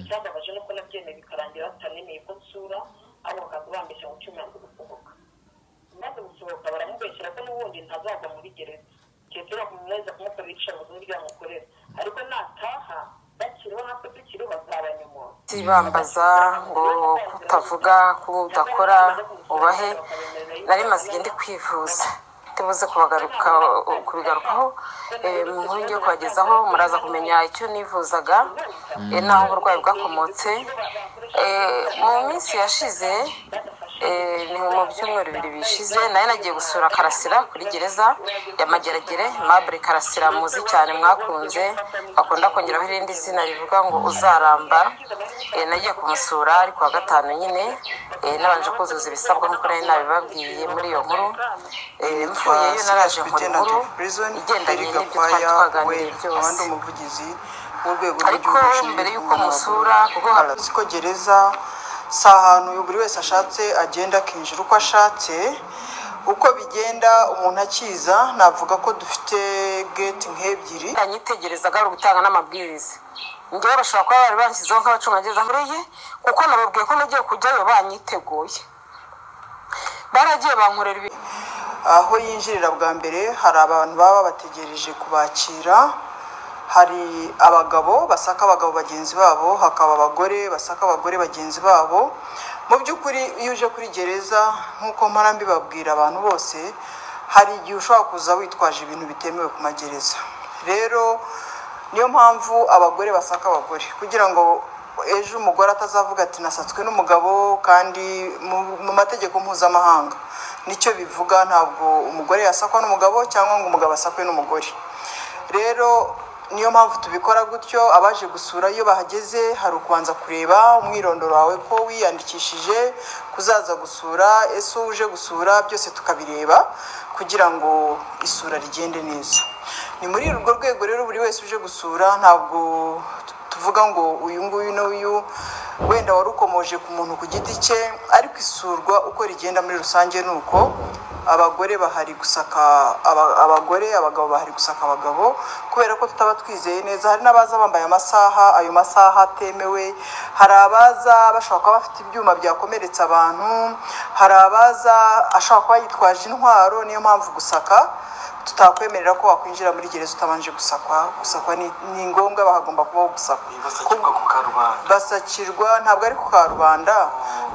nk'uko nabyemeye bikarangira batamenye ko nsura ahubwo bakaba bambeshya ngo cumi yanze gusohoka maze gusohoka baramubeshyira ko n'ubundi ntazajya muri gereza keretse bakumweza kumukorera iyicarubozo n'iryo yamukorera ariko nataha bakiriho natwe tukiriho bazaba nyuma bambaza ngo utavuga ko udakora ubahe nari maze igihe ndi kwivuza tubuze kubagaruka kubigarukaho mu nkuru ngiye kubagezaho muraza kumenya icyo nivuzaga n'aho uburwayi bwakomotse mu minsi yashize ni mu byumweru bibiri bishize nayo nagiye gusura karasira kuri gereza ya mageragere mabure karasira muzi cyane mwakunze akunda kongeraho irindi zina rivuga ngo uzaramba nagiye kumusura ariko wa gatanu nyine nabanje kuzuza ibisabwa nk'uko nari nabibabwiye muri iyo nkuru mvuyeyo naraje nkora inkuru igendanye n'ibyo twari twaganiriye byose ariko mbere y'uko musura kuko uzi ko gereza si ahantu buri wese ashatse agenda akinjira uko ashatse uko bigenda umuntu akiza navuga ko dufite geti nk'ebyiri yitegereza ari ugutanga n'amabwiriza njyewe bashobora kuba bari bashyizeho nk'abacungagereza mureye kuko nababwiye ko nagiye kujyayo banyiteguye baragiye bankorera ibi aho yinjirira bwa mbere hari abantu baba babategereje kubakira hari abagabo basaka abagabo bagenzi babo hakaba abagore basaka abagore bagenzi babo mu by'ukuri iyo uje kuri gereza nk'uko mparambi babwira abantu bose hari igihe ushobora kuza witwaje ibintu bitemewe ku magereza rero niyo mpamvu abagore basaka abagore kugira ngo ejo umugore atazavuga ati nasatswe n'umugabo kandi mu mategeko mpuzamahanga nicyo bivuga ntabwo umugore yasakwa n'umugabo cyangwa ngo umugabo asakwe n'umugore rero niyo mpamvu tubikora gutyo abaje gusura iyo bahageze hari ukubanza kureba umwirondoro wawe ko wiyandikishije kuzaza gusura ese uje gusura byose tukabireba kugira ngo isura rigende neza ni muri urwo rwego rero buri wese uje gusura ntabwo tuvuga ngo uyu nguyu n'uyu wenda wari ukomoje ku muntu ku giti cye ariko isurwa uko rigenda muri rusange ni uko abagore bahari gusaka abagore abagabo bahari gusaka abagabo kubera ko tutaba twizeye neza hari n'abaza bambaye amasaha ayo masaha atemewe hari abaza bashobora kuba bafite ibyuma byakomeretsa abantu hari abaza ashobora kuba yitwaje intwaro niyo mpamvu gusaka tutakwemerera ko wakwinjira muri gereza utabanje gusakwa gusakwa ni ngombwa bahagomba kubaho gusakwa basakirwa ntabwo ari ku karubanda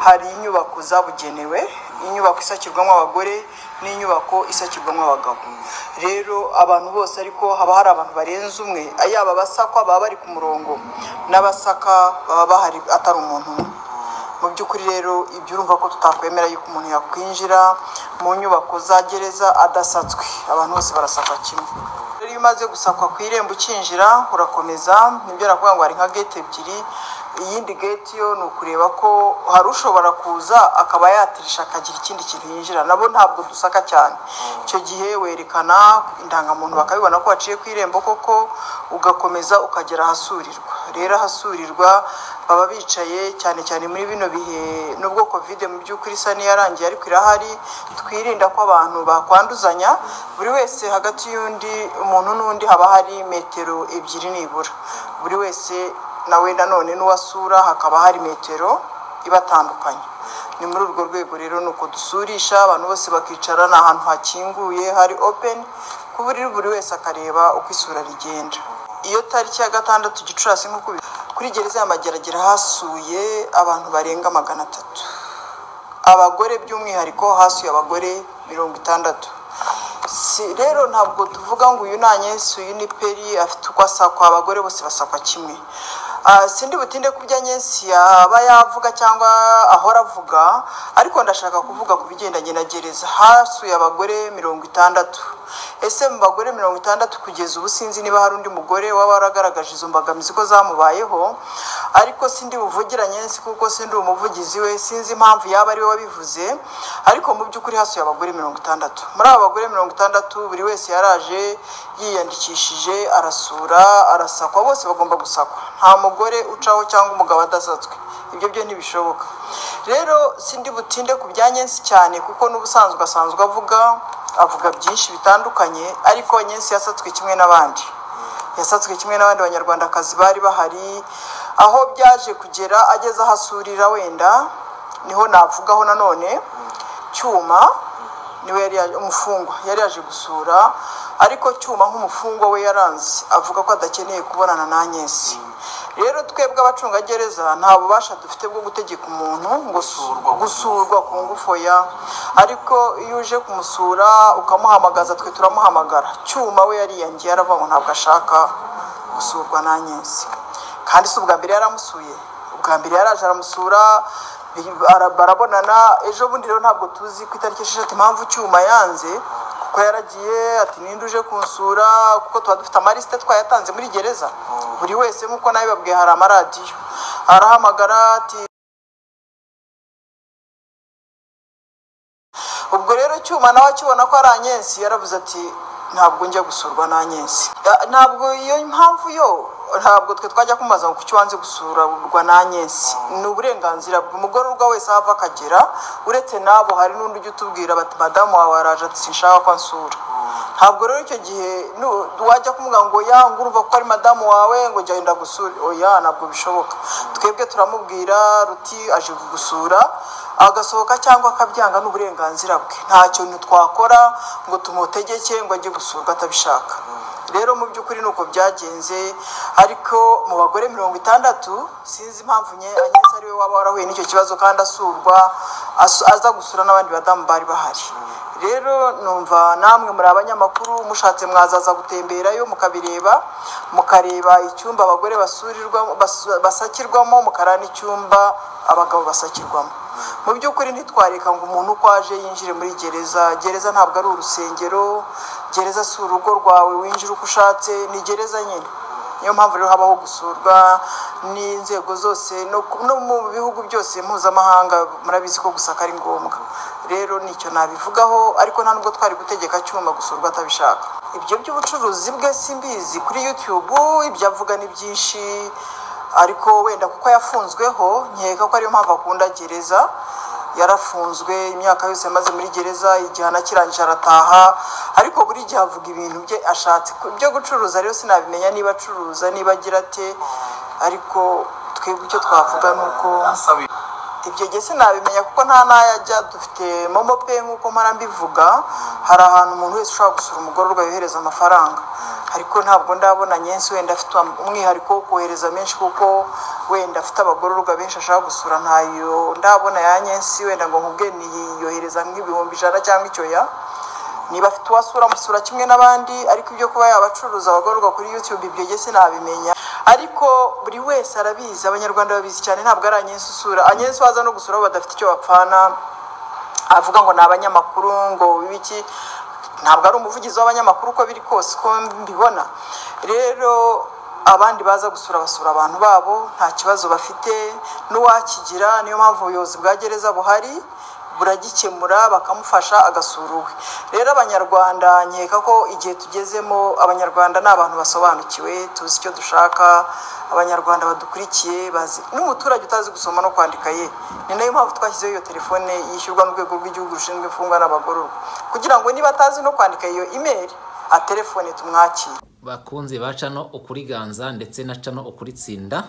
hari inyubako zabugenewe inyubako isakirwamo abagore n'inyubako isakirwamo abagabo rero abantu bose ariko haba hari abantu barenze umwe yaba abasakwa baba bari ku murongo n'abasaka baba bahari atari umuntu umwe mu by'ukuri rero ibyo urumva ko tutakwemera yuko umuntu yakwinjira mu nyubako za gereza adasatswe abantu bose barasakwa kimwe rero iyo umaze gusakwa ku irembo ukinjira urakomeza nibyo aravuga ngo hari nka gate ebyiri iyindi gate yo ni ukureba ko hari ushobora kuza akaba yatirisha akagira ikindi kintu yinjira nabo ntabwo dusaka cyane icyo gihe werekana indangamuntu bakabibona ko waciye ku irembo koko ugakomeza ukagera ahasurirwa rero ahasurirwa baba bicaye cyane cyane muri bino bihe nubwo kovide mu by'ukuri isa n'iyarangiye ariko irahari twirinda ko abantu bakwanduzanya buri wese hagati y'undi umuntu n'undi haba hari metero ebyiri nibura buri wese nawe nanone n'uwasura hakaba hari metero ibatandukanye ni muri urwo rwego rero ni uko dusurisha abantu bose bakicara ni ahantu hakinguye hari openi ku buriri buri wese akareba uko isura rigenda iyo tariki ya gatandatu gicurasi nk'uko kuri gereza ya mageragere hasuye abantu barenga magana atatu abagore by'umwihariko hasuye abagore mirongo itandatu rero ntabwo tuvuga ngo uyu ni anyesu uyu ni peri afite uko asakwa abagore bose basakwa kimwe sindi butinde ku byo nyinshi yaba yavuga cyangwa ahora avuga ariko ndashaka kuvuga ku bigendanye na gereza hasuye abagore mirongo itandatu ese mu bagore mirongo itandatu kugeza ubu sinzi niba hari undi mugore waba waragaragaje izo mbogamizi ko zamubayeho ariko sindi buvugira nyinshi kuko sindi umuvugizi we sinzi impamvu yaba ari we wabivuze ariko mu by'ukuri hasuye abagore mirongo itandatu muri aba bagore mirongo itandatu buri wese yaraje yiyandikishije arasura arasakwa bose bagomba gusakwa nta mugore umugore ucaho cyangwa umugabo adasatswe ibyo byo ntibishoboka rero sindi butinde ku bya nyensi cyane kuko n'ubusanzwe asanzwe avuga avuga byinshi bitandukanye ariko nyensi yasatswe kimwe n'abandi yasatswe kimwe n'abandi banyarwandakazi bari bahari aho byaje kugera ageze aho asurira wenda niho navugaho nanone cyuma niwe yari yaje umufungwa yari yaje gusura ariko cyuma nk'umufungwa we yaranze avuga ko adakeneye kubonana na Agnes rero twebwe abacungagereza nta bubasha dufite bwo gutegeka umuntu ngo Gusurwa. gusurwa ku ngufu ya ariko iyo uje kumusura ukamuhamagaza twe turamuhamagara cyuma we yariyangiyera aravuga ngo ntabwo ashaka gusurwa na Agnes kandi si ubwa mbere yaramusuye ubwa mbere yaraje aramusura bi- bara- barabonana ejo bundi rero ntabwo tuzi ku itariki esheshatu impamvu cyuma yanze kuko yaragiye ati ninde uje kunsura kuko tuba dufite amarisite twayatanze muri gereza buri wese nk'uko nawe babwiye hari amaradiyo arahamagara ati ubwo rero cyuma nawe akibona ko ari anyensi yaravuze ati ntabwo njya gusurwa na anyensi ntabwo iyo mpamvu yo ntabwo twe twajya kumubaza ngo kuki wanze gusurwa na anyensi ni uburenganzira bw'umugororwa wese aho ava akagera uretse n'abo hari n'undi ujya utubwira bati madamu wawe araje ati sinshaka ko ansura ntabwo rero icyo gihe nu- wajya kumubwira ngo ya ngo urumva ko ari madamu wawe ngo jya wenda gusura oya ntabwo bishoboka twebwe turamubwira ruti aje kugusura agasohoka cyangwa akabyanga ni uburenganzira bwe nta kintu twakora ngo tumutegeke ngo ajye gusurwa atabishaka rero mu by'ukuri ni uko byagenze ariko mu bagore mirongo itandatu sinzi impamvu nye anyesa ari we waba warahuye n'icyo kibazo kandi asurwa asu- aza gusura n'abandi badamu bari bahari rero numva namwe muri abanyamakuru mushatse mwazaza gutemberayo mukabireba mukareba icyumba abagore basurirwamo bas- basakirwamo mukareba n'icyumba abagabo basakirwamo mu by'ukuri ntitwareka ngo umuntu uko aje yinjire muri gereza gereza ntabwo ari urusengero gereza si urugo rwawe winjira uko ushatse ni gereza nyine niyo mpamvu rero habaho gusurwa n'inzego zose no ku- no mu bihugu byose mpuzamahanga murabizi ko gusaka ari ngombwa rero nicyo nabivugaho ariko nta nubwo twari gutegeka cyuma gusurwa atabishaka ibyo by'ubucuruzi bwe simbizi kuri youtube ibyo avuga ni byinshi ariko wenda kuko yafunzweho nkeka ko ariyo mpamvu akunda gereza yarafunzwe imyaka yose amaze muri gereza igihano akirangije arataha ariko buri gihe avuga ibintu bye ashatse Ku- byo gucuruza rero sinabimenya niba acuruza niba agira ate ariko twebwe icyo twavuga ni uko asaba ibyo gihe sinabimenya kuko nta n'ayo ajya dufite momo pe nk'uko mpora mbivuga hari ahantu umuntu wese ushobora gusura umugororwa yohereza amafaranga ariko ntabwo ndabona nyinshi wenda afite umwihariko wo kohereza menshi kuko wenda afite abagororwa benshi ashaka gusura ntayo ndabona ya nyinshi wenda ngo nkubwe niyohereza nk'ibihumbi ijana cyangwa icyoya niba afite uwasura amusura kimwe n'abandi ariko ibyo kuba yabacuruza abagororwa kuri youtube ibyo jye sinabimenya ariko buri wese arabizi abanyarwanda babizi cyane ntabwo ari anyensi usura anyensi waza no gusura abo badafite icyo bapfana avuga ngo ni abanyamakuru ngo ibiki ntabwo ari umuvugizi w'abanyamakuru uko biri kose uko mbibona rero abandi baza gusura basura abantu babo nta kibazo bafite n'uwakigira niyo mpamvu ubuyobozi bwa gereza buhari buragikemura bakamufasha agasura uwe rero abanyarwanda nkeka ko igihe tugezemo abanyarwanda ni abantu basobanukiwe tuzi icyo dushaka abanyarwanda badukurikiye bazi n'umuturage utazi gusoma no kwandika ye ni nayo mpamvu twashyizeho iyo telefone yishyurwa n'urwego rw'igihugu rushinzwe imfungwa n'abagororwa kugira ngo niba atazi no kwandika iyo imeri atelefone tumwakire bakunzi ba cano ukuriganza ndetse na cano ukuritsinda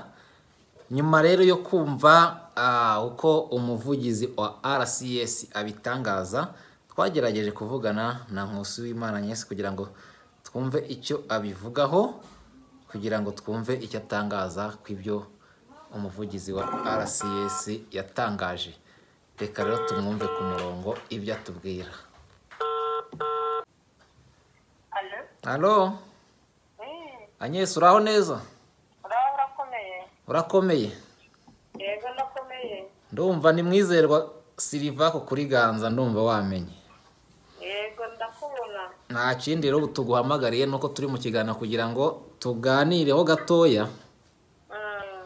nyuma rero yo kumva ah, uko umuvugizi wa rcs abitangaza twagerageje kuvugana na nkusi w'imana nyesi kugira ngo twumve icyo abivugaho kugira ngo twumve icyo atangaza ku ibyo umuvugizi wa rcs yatangaje reka rero tumwumve ku murongo ibyo atubwira alo halo anyesi uraho neza uraba urakomeye urakomeye yego ndakomeye ndumva ni mwizerwa siliva ku kuri ganza ndumva wamenye yego ndakubona nta kindi rero tuguhamagariye nuko turi mu kiganiro kugira ngo tuganireho gatoya Mm,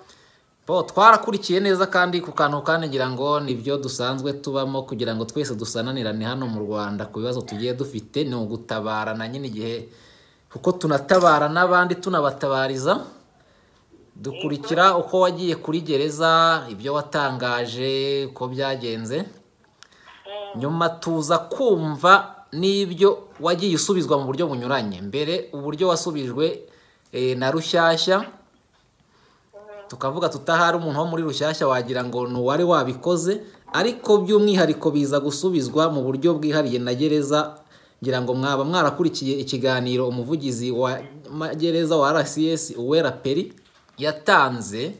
bo twarakurikiye neza kandi ku kantu kandi ngira ngo nibyo dusanzwe tubamo kugira ngo twese dusananirane hano mu rwanda ku bibazo tugiye dufite ni ugutabarana nyine igihe kuko tunatabara n'abandi tunabatabariza dukurikira uko wagiye kuri gereza ibyo watangaje uko byagenze nyuma tuza kumva n'ibyo wagiye usubizwa mu buryo bunyuranye mbere uburyo wasubijwe eh, na rushyashya tukavuga tutahari umuntu wo muri rushyashya wagira ngo ni uwari wabikoze ariko by'umwihariko biza gusubizwa mu buryo bwihariye na gereza ngira ngo mwaba mwarakurikiye ikiganiro umuvugizi wa gereza wa rcs uwera peri yatanze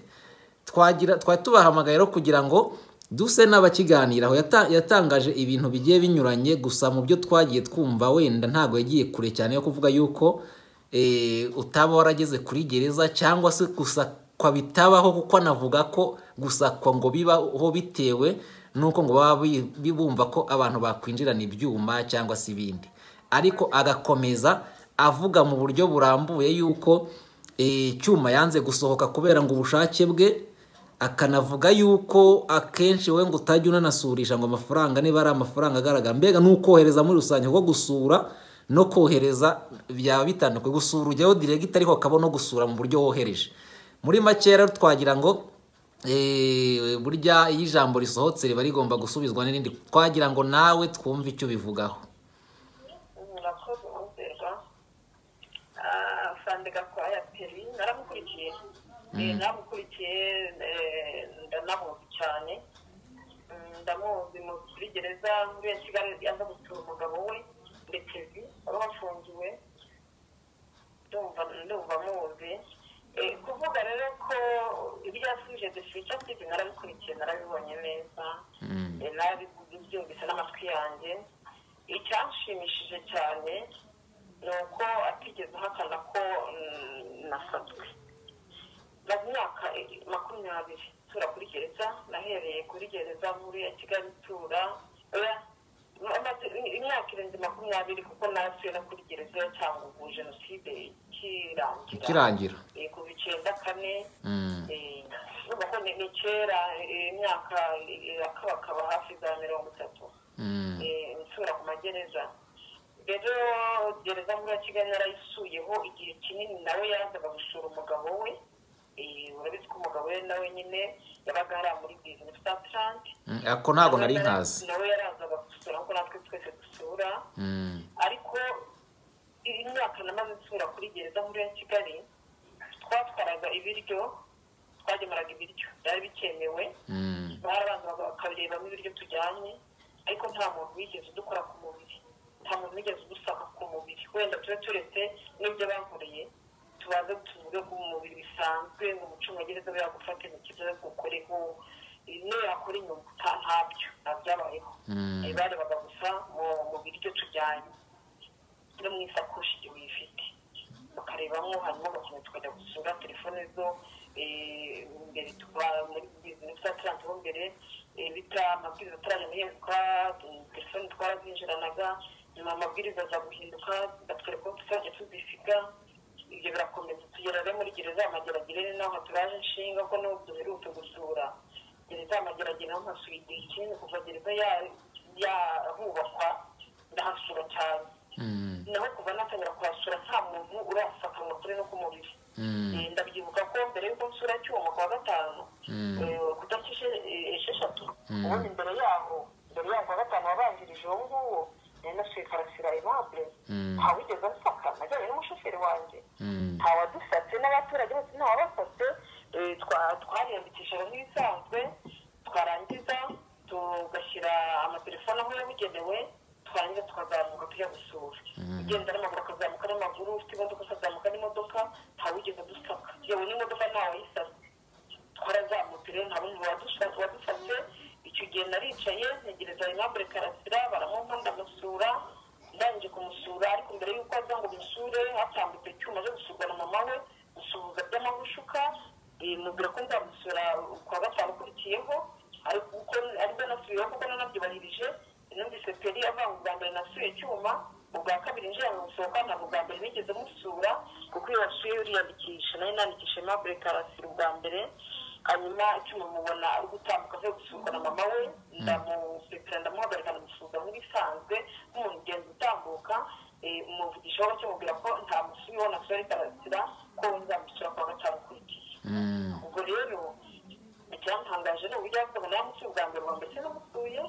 twagira twari tubahamagaye rero kugira ngo duse n'abakiganiraho yatangaje ibintu bigiye binyuranye gusa mu byo twagiye twumva wenda ntabwo yagiye kure cyane yo kuvuga yuko utaba warageze kuri gereza cyangwa se gusakwa bitabaho kuko anavuga ko gusakwa ngo bibaho bitewe n'uko ngo baba bumva ko abantu bakwinjirana ibyuma cyangwa se ibindi ariko agakomeza avuga mu buryo burambuye yuko icyuma yanze gusohoka kubera ngo ubushake bwe akanavuga yuko akenshi we ngo utajya unanasurisha ngo amafaranga niba ari amafaranga agaragara mbega n'ukohereza muri rusange ko gusura no kohereza byaba bitandukanye gusura urugero diregita ariko akaba no gusura mu buryo wohereje muri make rero twagira ngo burya iyo ijambo risohotse riba rigomba gusubizwa n'irindi twagira ngo nawe twumve icyo bivugaho murakoze guhuzerwa fandega kwa eyateri naramukurikiye naramukurikiye ndanamuzi cyane ndamuzi muri gereza muri iyo kigali yaza gusura umugabo we ndekezi wari wafungiwe ndumva muzi kuvuga rero ko ibyo yasubije dufite asize narabikurikiye narabibonye neza nabibyumvise n'amatwi yanjye icyanshimishije cyane ni uko atigeze ahakana ko nafatwe maze imyaka makumyabiri tura kuri gereza nahereye kuri gereza muri ya kigali tura imyaka irenze makumyabiri kuko nasuye no kuri gereza ya cyangugu jenoside ikirangira yego icyenda kane urumva ko ni kera imyaka akabakaba hafi za mirongo itatu nsura ku magereza rero gereza muri ya kigali yarayisuyeho igihe kinini nawe yazaga gusura umugabo we urabizi ko umugabo we nawe nyine yabaga hariya muri bizinesi tatirante ariko ntabwo nari nkazi nawe yarazaga gusura nk'uko natwe twese dusura ariko imyaka namaze nsura kuri gereza muri ya kigali twatwaraga ibiryo twagemuraga ibiryo byari bikemewe barabanza bakabirebamo ibiryo tujyanye ariko nta muntu wigeze udukora ku mubiri nta muntu wigeze udusaka ku mubiri wenda tube turetse n'ibyo bankoreye tubanze tuvuge ko umubiri bisanzwe ngo umucungagereza we yagufate mu kibazo kukoreho niyo yakora inyuma ntabyo ntabyabayeho barebaga gusa mu biryo tujyanye no mu isakoshi igihe uyifite bakarebamo harimo abakinnyi tukajya gusura telefone zo imbere tuba muri bizinesi ataranze ho mbere bita amabwiriza atarayamenyeshwa telefone twarazinjiranaga nyuma amabwiriza aza guhinduka batwereka ko tuzajya tuzisiga ibyo birakomeza tugera rero muri gereza y'amageragere ni naho turaje inshinga ko n'ubu duherutse gusura gereza y'amageragere naho hasuye igihe kinini kuva gereza yahubakwa ndahasura cyane naho kuva natangira kuhasura nta muntu urasakanwa kuri no ku mubiri ndabyibuka ko mbere y'uko nsura cyuma kwa gatanu kudakishe esheshatu ubundi mbere yaho mbere yaho kwa gatanu wabanjirije uwo nguwo nari nasuye karasira aimable ntawigeze ansaka najyanye n'umushoferi wanjye ntawadusatse n'abaturage bose ntawabasatse twariyandikishaga nk'ibisanzwe twarangiza tugashyira amatelefone aho yabugenewe twarangiza tukazamuka tujya gusura ugenda n'amaguru akazamuka n'amaguru ufite imodoka akazamuka n'imodoka ntawigeze adusaka yewe n'imodoka ntawayisatse twarazamutse rero nta n'umuntu wadusatse icyo gihe naricaye ntegereza aimable karasira baramuha ndamusura ndangije kumusura ariko mbere y'uko aza ngo musure hatambutse icyuma cyo gusurwa na mama we gusuhuza by'amagushuka mubwira ko nzamusura kwa gatanu ukurikiyeho ariko kuko aribwo nasubiyeho kuko nanabyubahirije numvise peri avanga ubwa mbere nasuye icyuma ubwa kabiri njira mu gusohoka ntabwo ubwa mbere nigeze musura kuko iyo wasuye uriyandikisha nayo nandikisha aimable karasira ubwa mbere hanyuma icyuma mubona ari gutambuka avuye gusurwa na mama we ndamusekera ndamuhagarika ndamusuhuza nk'ibisanzwe nk'umuntu ugenda utambuka umuvugisha waba kimubwira ko nta musubiyeho na sore karasira ko nzamusura kwa gatanu ukurikiye ubwo rero icyantangaje ni uburyo yavuga nawe amusuye ubwa mbere ubwa mbere sinamusuye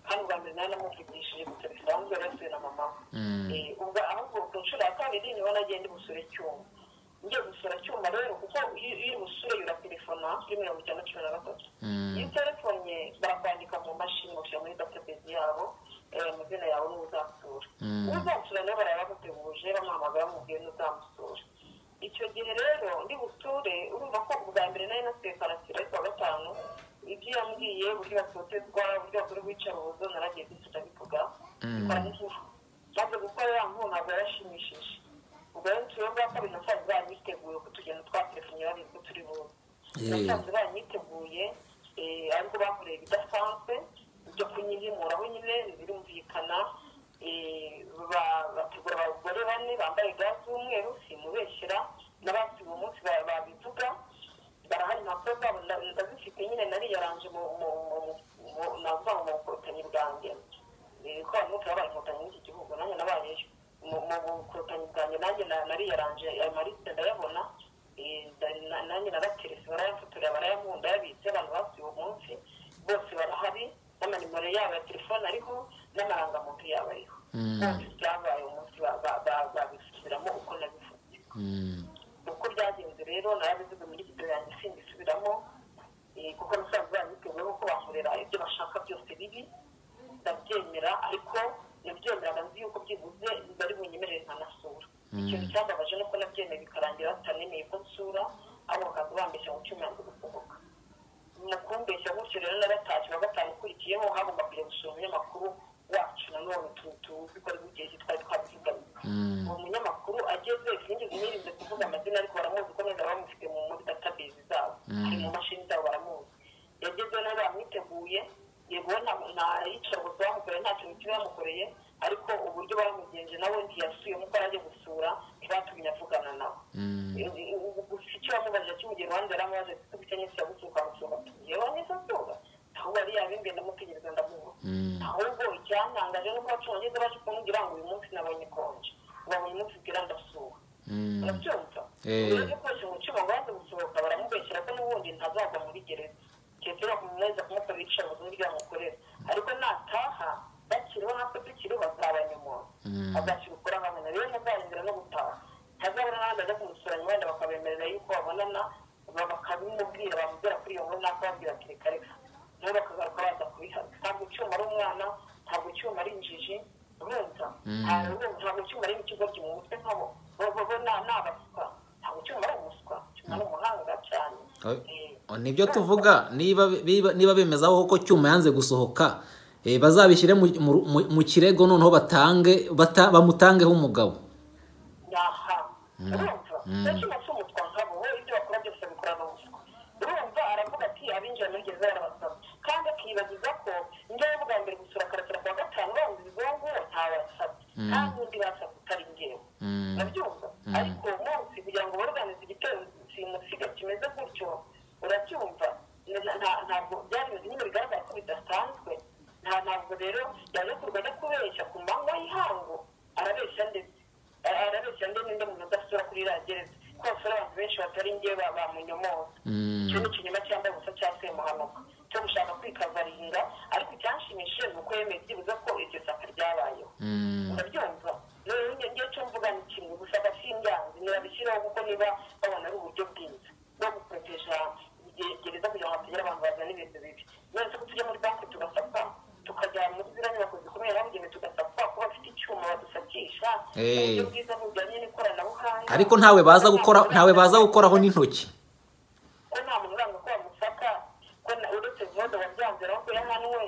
kandi ubwa mbere nawe namuvugishije gusa bisanzwe yari asuye na mama we ahubwo ku nshuro ya kabiri niho nagiye ndi busure icyuma ngiye gusura cyuma rero kuko iyo iri busure yura telefona kuri mirongo icyenda cumi na gatatu iyo uterefonnye barakwandika mu mashini bashyira muri database yabo amazina yawe n'uwo uzamusura uzamusura rero baraba baguteguje bamuhamagara mubwiye n'uzamusura icyo gihe rero ndi busure urumva ko ubwa mbere nari nasigaye karasira ariko wa gatanu ibyo yambwiye uburyo batotezwa uburyo bakora ubwicarubozo naragiye byose ndabivuga bikora n'igifu maze gukora ya nkunga ntabwo yarashimishije ubwo rero turiho bwa kabiri nasanze banyiteguye ko tugenda twatelefone babizi ko turi buze nasanze banyiteguye ariko bakoreye ibidasanzwe byo kunyihimuraho nyine birumvikana bategura abagore bane bambaye ga z'umweru simubeshyira n'abafite uwo munsi babivuga barahari impapuro zabo ndazifite nyine nariyaranje navuga ngo mu bukotanyi bwanjye ko abamuka babaye inkotanyi muri iki gihugu nanjye nabayeyo mu bukotanyi bwanjye nanjye nariyaranje ayo marisite ndayabona nanjye naraterese barayafotorera barayamu ndayabitse abantu bafite uwo munsi bose barahari n'amanimero yabo ya telefone ariho n'amarangamuntu yabo ariho bose byabaye umunsi babisubiramo uko nabifite uko byagenze rero narabivuze muri video yanjye singisubiramo kuko nasanzwe banyiteguyeho ko bankorera ibyo bashaka byose bibi ndabyemera ariko nabyemeraga nzi yuko byibuze bari bunyemerere nkanasura ikintu cyambabaje nuko nabyemeye bikarangira batanemeye ko nsura ahubwo bakaza bambeshya ngo cyuma yanze gusohoka mu kumbeshya gutyo rero na gatatu wa gatanu ukurikiyeho hagomba kujya gusura umunyamakuru wacu nanone tuzi ko ari igihe twari twabyiganye uwo munyamakuru ageze sinigeze nirinze kuvuga amazina ariko baramuzi ko neza bamufite mu muri database zabo ari mu mashini zabo baramuzi yageze nawe bamwiteguye yego nta yicarubuzi bamukoreye nta kintu kiba yamukoreye ariko uburyo baramugenje nawe ntiyasubiyemo uko araje gusura ntibatumye avugana nawe gusa icyo bamubajije kimugera uruhande yaramubaje kuko nyinshi yagusuka amusura yewe neza nsura ahubwo ari yabimbye ndamutegereza ndamuha ahubwo icyantangaje nuko abacungagereza baje kumubwira ngo uyu munsi nabonye konje ubabonye umunsi ubwira ndasuha urabyumva uraje gukoresha umutima ngo baze gusohoka baramubeshyira ko n'ubundi ntazagwa muri gereza kirekire bakumweza kumukorera iyicarubozo n'ibyo bamukorera ariko nataha bakiriho natwe tukiriho bazaba nyuma azakira ukora nkabona rero ntazarengera no gutaha ntazabona n'abandi bajya kumusura nyuma wenda bakabemerera yuko babonana bakabimubwira bamubwira kuri iyo nkuru nakababwira ati reka reka nawe bakagaruka baza kubihabwa ntabwo icyuma ari umwana ntabwo icyuma ari injiji urumva ntabwo icyuma ari ikigoryi mu mutwe nkabo bo ni abaswa ntabwo icyuma ari umuswa icyuma ari umuhanga cyane nibyo tuvuga niba bemezaho ko cyuma yanze gusohoka bazabishyire mu kirego noneho bamutangeho umugabo aha urumva nta cyuma nkabo we ibyo bakora byose babikorana ubuswa urumva aravuga ati abinjira muri gereza barabasaba kandi akibagiza ko njyewe bwa mbere gusura karakira kuwa gatanu banza ibizungu ntabasabye kandi undi basabye utari ngewe urabyumva ariko uwo munsi kugira ngo baruganize igitero simusiga kimeze gutyo urabyumva ntabwo byari bimeze nyine bigaragara ko bidasanzwe nta ntabwo rero yaje kurwanya kubeshya ku manywa y'ihango arabeshya ndetse arabeshya ndetse n'undi muntu udasura kuri ragereza kuko basura abantu benshi batari ngewe bamunyomoza icyo ni ikinyoma cyambaye ubusa cya semuhanuka cyo gushaka kwikavarinda ariko icyanshimishije ni uko yemeye byibuze ko iryo saka ryabayeho urabyumva rero ngiye cyo mvuga ni kimwe gusa gasinganzi nirabishyiraho kuko niba babona ari uburyo bwiza bwo gukoresha gereza kugira ngo hatagira abantu bazana ibintu bibi none se ko tujya muri banki tugasapfa tukajya muri ziriya nyubako zikomeye habugenewe tugasapfa ko bafite icyuma badusakisha uburyo bwiza bujyanye n'ikoranabuhanga ariko ntawe baza gukora ntawe baza gukoraho n'intoki ko nta muntu uranga ko bamusaka ko uretse vuba wabyanzeraho ko yahanwe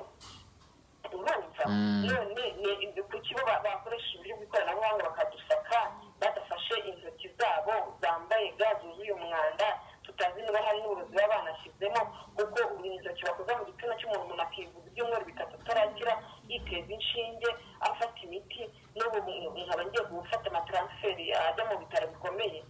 urumva none ni kuki bo bakoresha uburyo bw'ikoranabuhanga bakadusaka badafashe intoki zabo zambaye ga zuzuye umwanda tutazi niba hari n'uburozi baba banashyizemo kuko intoki bakoze mu gitsina cy'umuntu umuntu akivuza ibyumweru bitatu atarakira yiteza inshinge afata imiti n'ubu nkaba ngiye gufata amataransiferi ajya mu bitaro bikomeye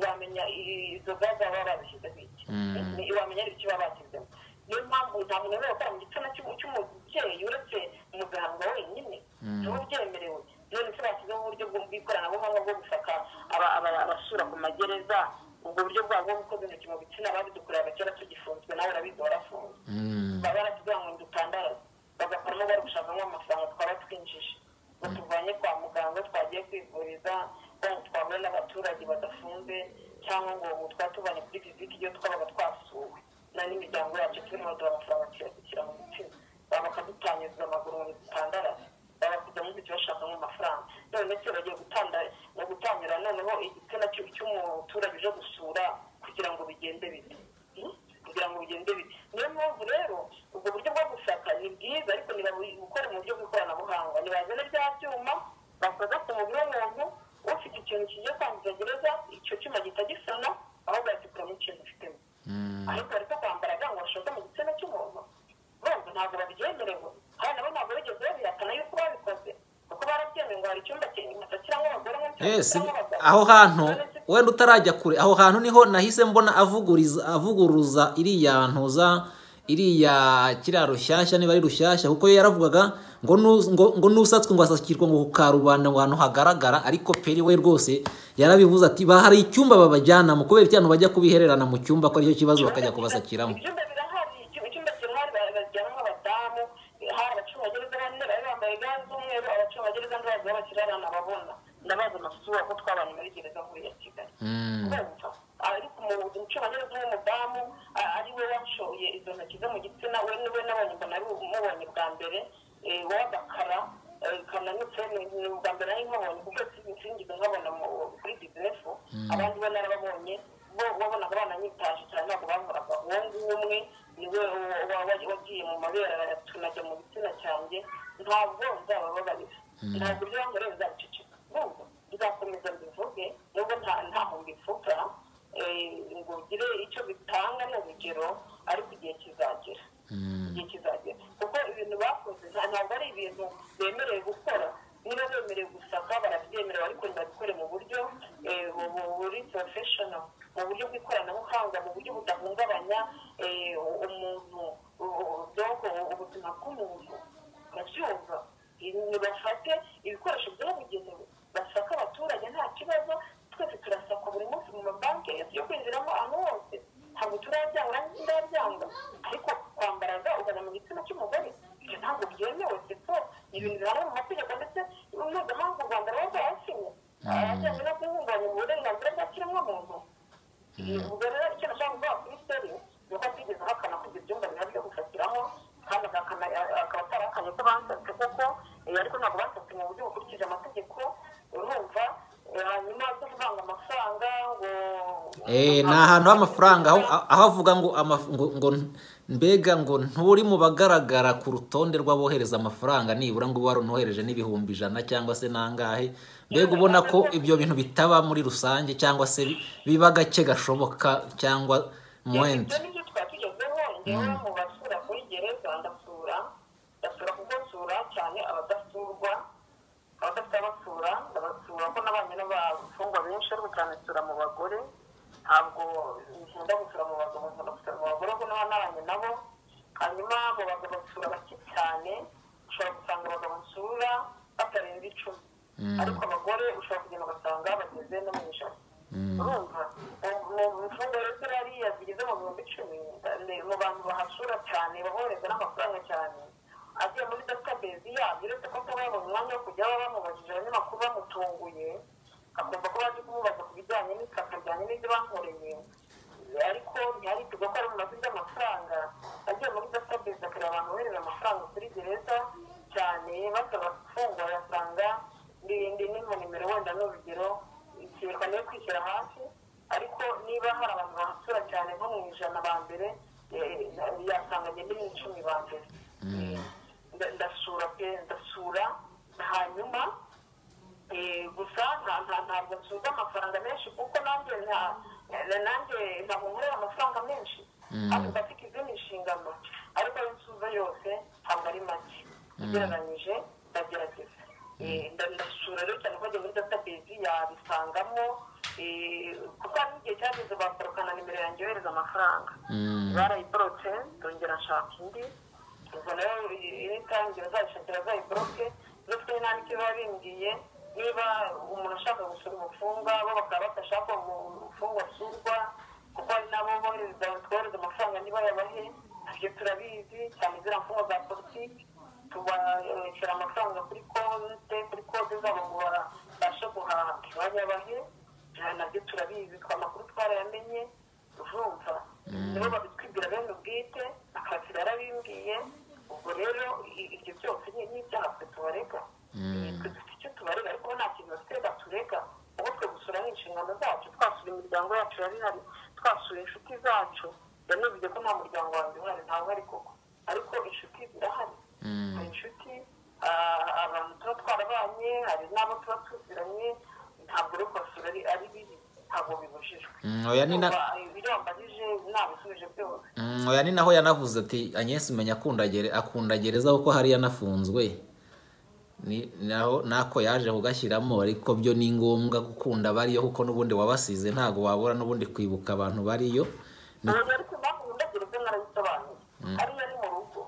wamenya izo ga zaba babishyizeho iki wamenya ari ibiki baba bashyizemo niyo mpamvu nta muntu wemerewe gukora mu gitsina cy'umubyeyi uretse umuganga wenyine niwe ubyemerewe none se bashyizeho uburyo bw'ikoranabuhanga bwo gusaka abasura ku magereza ubwo buryo bwabo bwo gukoza intoki mu bitsina babidukoreraga kera tugifunzwe nawe urabizi warafunzwe baba baratubwira ngo dutandaraze bagakoramo bari gushakamo amafaranga twaba twinjije ngo tuvanye kwa muganga twagiye kwivuriza ngo twahura n'abaturage badafunze cyangwa ngo twatubanye kuri viziti iyo twabaga twasuwe na n'imiryango yacu turimo baduha amafaranga tuyasukira mu mutima baba bakadutanyuza amaguru mu bitandara baba kujya mu biti bashakamo amafaranga none ndetse bagiye gutanda no gutanyura noneho igitsina cy'umuturage uje gusura kugira ngo bigende bite kugira ngo bigende bite niyo mpamvu rero ubwo buryo bwo gushaka ni bwiza ariko ntibabukore mu buryo bw'ikoranabuhanga ntibazane bya byuma bakoza ku mubiri w'umuntu ufite ikintu kigiye kwangiza gereza icyo cyuma gihita gisana ahubwo yagikuramo ikintu ufitemo ariko bari kwambara ga ngo bashoze mu gitsina cy'umuntu bombi ntabwo babyemerewe kandi nabo ntabwo bigeze babihakana yuko babikoze kuko barabyemewe ngo hari icyumba kirimo abagore cyangwa abagabo aho hantu wenda utarajya kure aho hantu niho nahise mbona avuguriza avuguruza iriya ntuza iriya kiraro rushyashya niba ari rushyashya kuko yo yaravugaga ngo ngo nusatswe ngo asakirwe ngo karubanda ngo ahantu hagaragara ariko peri we rwose yarabivuze ati bahari icyumba babajyanamo kubera icyana bajya kubihererana mu cyumba ko aricyo kibazo bakajya kubasakiramo ibyumba birahari icyumba kirahari bajyanamo abadamu hari abacungagereza bane bari bambaye ga z'umweru abacungagereza n'abazi b'abakirarana babona ndabazi amasura ko twabanye muri gereza nkuru ya kigali kumva ariko umucungagereza w'umudamu ari we wacoye izo ntoki ze mu gitsina we niwe n'abonye mbona ari umubonye bwa mbere wabakara kananutse ni ubwa mbere ari nkabonye kuko sinigeze nkabona kuri bizinefu abandi bo narababonye bo wabonaga bananyitaje cyane ntabwo bankoraga uwo nguwo umwe niwe wagiye mu mabere tunajya mu gitsina cyanjye ntabwo nzabababarira ntabwo ibyo bankoreye bizaceceka ahubwo nzakomeza mbivuge nubwo ntaho mbivuga ngo ugire icyo bitanga ni urugero ariko igihe kizagera igihe kizagera kuko ibintu bakoze ntabwo ari ibintu bemerewe gukora niba bemerewe gusaka barabyemerewe ariko ntibabikore mu buryo buri porofeshona mu buryo bw'ikoranabuhanga mu buryo budahungabanya umuntu dogo ubuzima bw'umuntu urabyumva bafate ibikoresho byabugenewe basaka abaturage nta kibazo twese turasakwa buri munsi mu mabanki yo kwinjiramo ahantu hose ntabwo turabyanga nanjye ndabyanga ariko kwambaraga ugana mu gitsina cy'umugore ibyo ntabwo byemewe seko ni ibintu bihanwa mu mategeko ndetse mpuzamahanga u rwanda ruba rwayasinye ajyanye no guhungabanya uburenganzira bwa kiremwamuntu ubwo rero icyo nashaka kuvuga kuri seri ni uko atigeze ahakana ko ibyo byumba biba byo gufatiramo kandi akaba atarahakanye ko bansatse kuko ariko ntabwo bansatse mu buryo bukurikije amategeko urumva hanyuma zo kuvanga amafaranga ngo ni ahantu h'amafaranga aho avuga ngo ngo mbega ngo nturi mu bagaragara ku rutonde rw'abohereza amafaranga nibura ngo uba warunohereje n'ibihumbi ijana cyangwa se n'angahe mbega ubona ko ibyo bintu bitaba muri rusange cyangwa se biba gake gashoboka cyangwa mwenda nibyo twatugezeho ngewe mu basura kuri gereza ndasura ndasura kuko nsura cyane abadasurwa abadafite abasura ndabasura ko nabanye n'abafungwa benshi ariko cyane nsura mu bagore ntabwo nkunda gusura mu bagabo nkunda gusura mu bagore kuko naba nabanye nabo hanyuma abo bagabo nsura bake cyane ushobora gusanga abagabo nsura batarenze icumi ariko abagore ushobora kugenda ugasanga bageze no mu ijana urumva mu mfungwa rero ziriya zigeze mu bihumbi icumi mu bantu bahasura cyane babohereza n'amafaranga cyane agiye muri database yabyo uretse ko kuba yabonye umwanya wo kujya baba bamubajije abanyamakuru bamutunguye akumva ko baje kumubaza ku bijyanye n'itaka ryanye n'ibyo bankoreye ariko ntiharikirwa ko ari mu mazina y'amafaranga agiye muri database akareba abantu bohereza amafaranga kuri gereza cyane basaba gufungwa yasanga n'indi n'imwe nimero wenda ni urugero ikeka niyo kwishyira hasi ariko niba hari abantu bahasura cyane nko mu ijana ba mbere yasanganye n'icumi ba mbere ndasura pe ndasura hanyuma gusa ntabwo nsuza amafaranga menshi kuko nanjye nanjye ntabwo nkorera amafaranga menshi kandi mfata izindi nshingano ariko ayo nsuza yose ntabwo ari make ugereranyije ndagerageza ndasura rero cyane ko njya muri database yabisangamo kuko hari n'igihe cyageze bakorokana nimero yanjye yohereza amafaranga barayiborotse ndongera nshaka indi ubwo nayo iritangira azayishakira azayiboroke ndetse n'andi kiba bimbwiye niba umuntu ashaka gusura umufungwa bo bakaba badashaka umufungwa asurwa kuko hari n'abo bohereza twohereza amafaranga niba yabahe ibyo turabizi cyane ziriya mfungwa za politiki tubashyira amafaranga kuri konte kuri konte zabo ngo babashe guhaha ntibayabahe nabyo turabizi twa makuru twarayamenye urumva nibo babitwibwira bene ubwite akazi barabimbwiye ubwo rero ibyo byose ni ibyaha twe tubarega twe dufite icyo tubarega ariko nta kintu bafite baturega ubu twe gusura ni inshingano zacu twasura imiryango yacu yari ihari twasura inshuti zacu yanubye ko nta muryango wanjye uhari ntawe uhari koko ariko inshuti zirahari hari inshuti abantu tuba twarabanye hari n'abo tuba tuziranye ntabwo rero kwasura ari bibi ntabwo bibujijwe oya ni na ibiro mbajije nabisubije byose Mm, oya ni naho yanavuze ati anyesi menya akundagere akundagereza kuko hari yanafunzwe ni naho nako yaje kugashyiramo ariko byo ni ngombwa gukunda bariyo kuko n'ubundi wabasize ntabwo wabura n'ubundi kwibuka abantu bariyo abantu ariko bakundagereza narabisobanuye ariyo ni mu rugo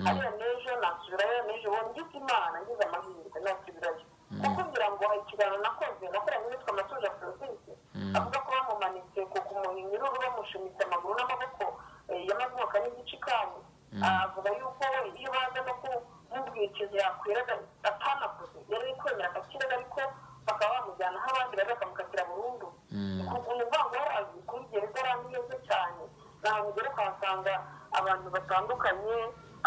ariyo n'ejo nasubirayo n'ejo uwo ngize imana ngize amahirwe nasubirayo kuko ngira ngo ikiganiro nakoze nakoranye n'uwitwa amatuje afrodite avuga ko bamumanitse ku kumuhinyururu bamushumitse amaguru n'amaboko eh, y'amavuka n'igice kandi avuga yuko we iyo baza no kumubwikiza yakwiraga atanakoze yari ari kwemera agakiraga ariko bakaba bamujyana aho abandi bari bakamukatira burundu ukuntu urwango yarazi kuri gereza arandi neza cyane nahantu ugera ukahasanga abantu batandukanye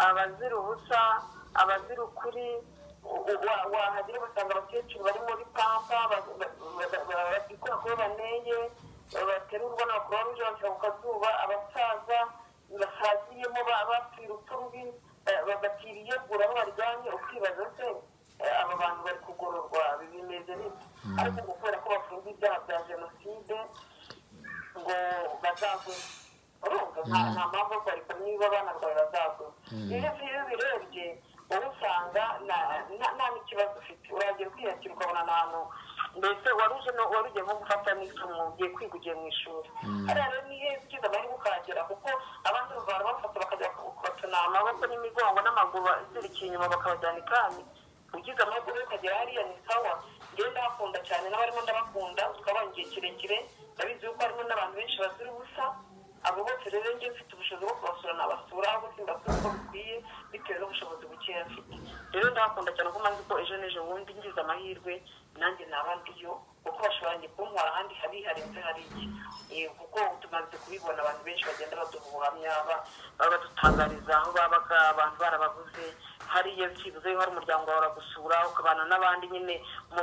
abazira ubusa abazira ukuri wahagera ugasanga abakecuru bari muri pampa bakikora kuba baneye baterurwa n'abakuru b'ejo bakira ku kazuba abasaza basaziyemo bapfira urupfu rubi bakiriyegura aho baryamye ukibaza se aba bantu bari kugororwa bimeze bite ariko ngo kubera ko bafunze ibyaha bya jenoside ngo bazagwe urumva nta mpamvu yo kubareka niba banarwaye bazagwe iyo iyo birebye wowe usanga nta n'ikibazo ufite uragera kwiyakira ukabona ahantu mbese wari uje wari ugiye nko gufata n'isomo ugiye kwiga ugiye mu ishuri hariya rero ni heza ugize amahirwe ukahagera kuko abandi bavana bafata bakajya kubatuna amaboko n'imigongo n'amaguru azirikiye inyuma bakabajyana ikani ugize amahirwe ukagera hariya ni sawa njyewe ndabakunda cyane n'abarimo ndabakunda tukabona igihe kirekire ndabizi yuko harimo n'abantu benshi bazira ubusa abo bose rero njye mfite ubushobozi bwo kubasura nabasura ahubwo simbasura uko bikwiye bitewe n'ubushobozi bukeya mfite rero ndabakunda cyane ko mpamvu ko ejo n'ejo bundi ngize amahirwe nanjye naba ndiyo kuko bashobora kuntwara ahandi hari harenze hari iki kuko tumaze kubibona abantu benshi bagenda baduha ubuhamya baba badutangariza aho babaga abantu barabaguze hariya byibuze hari umuryango wawe uragusura ukabana n'abandi nyine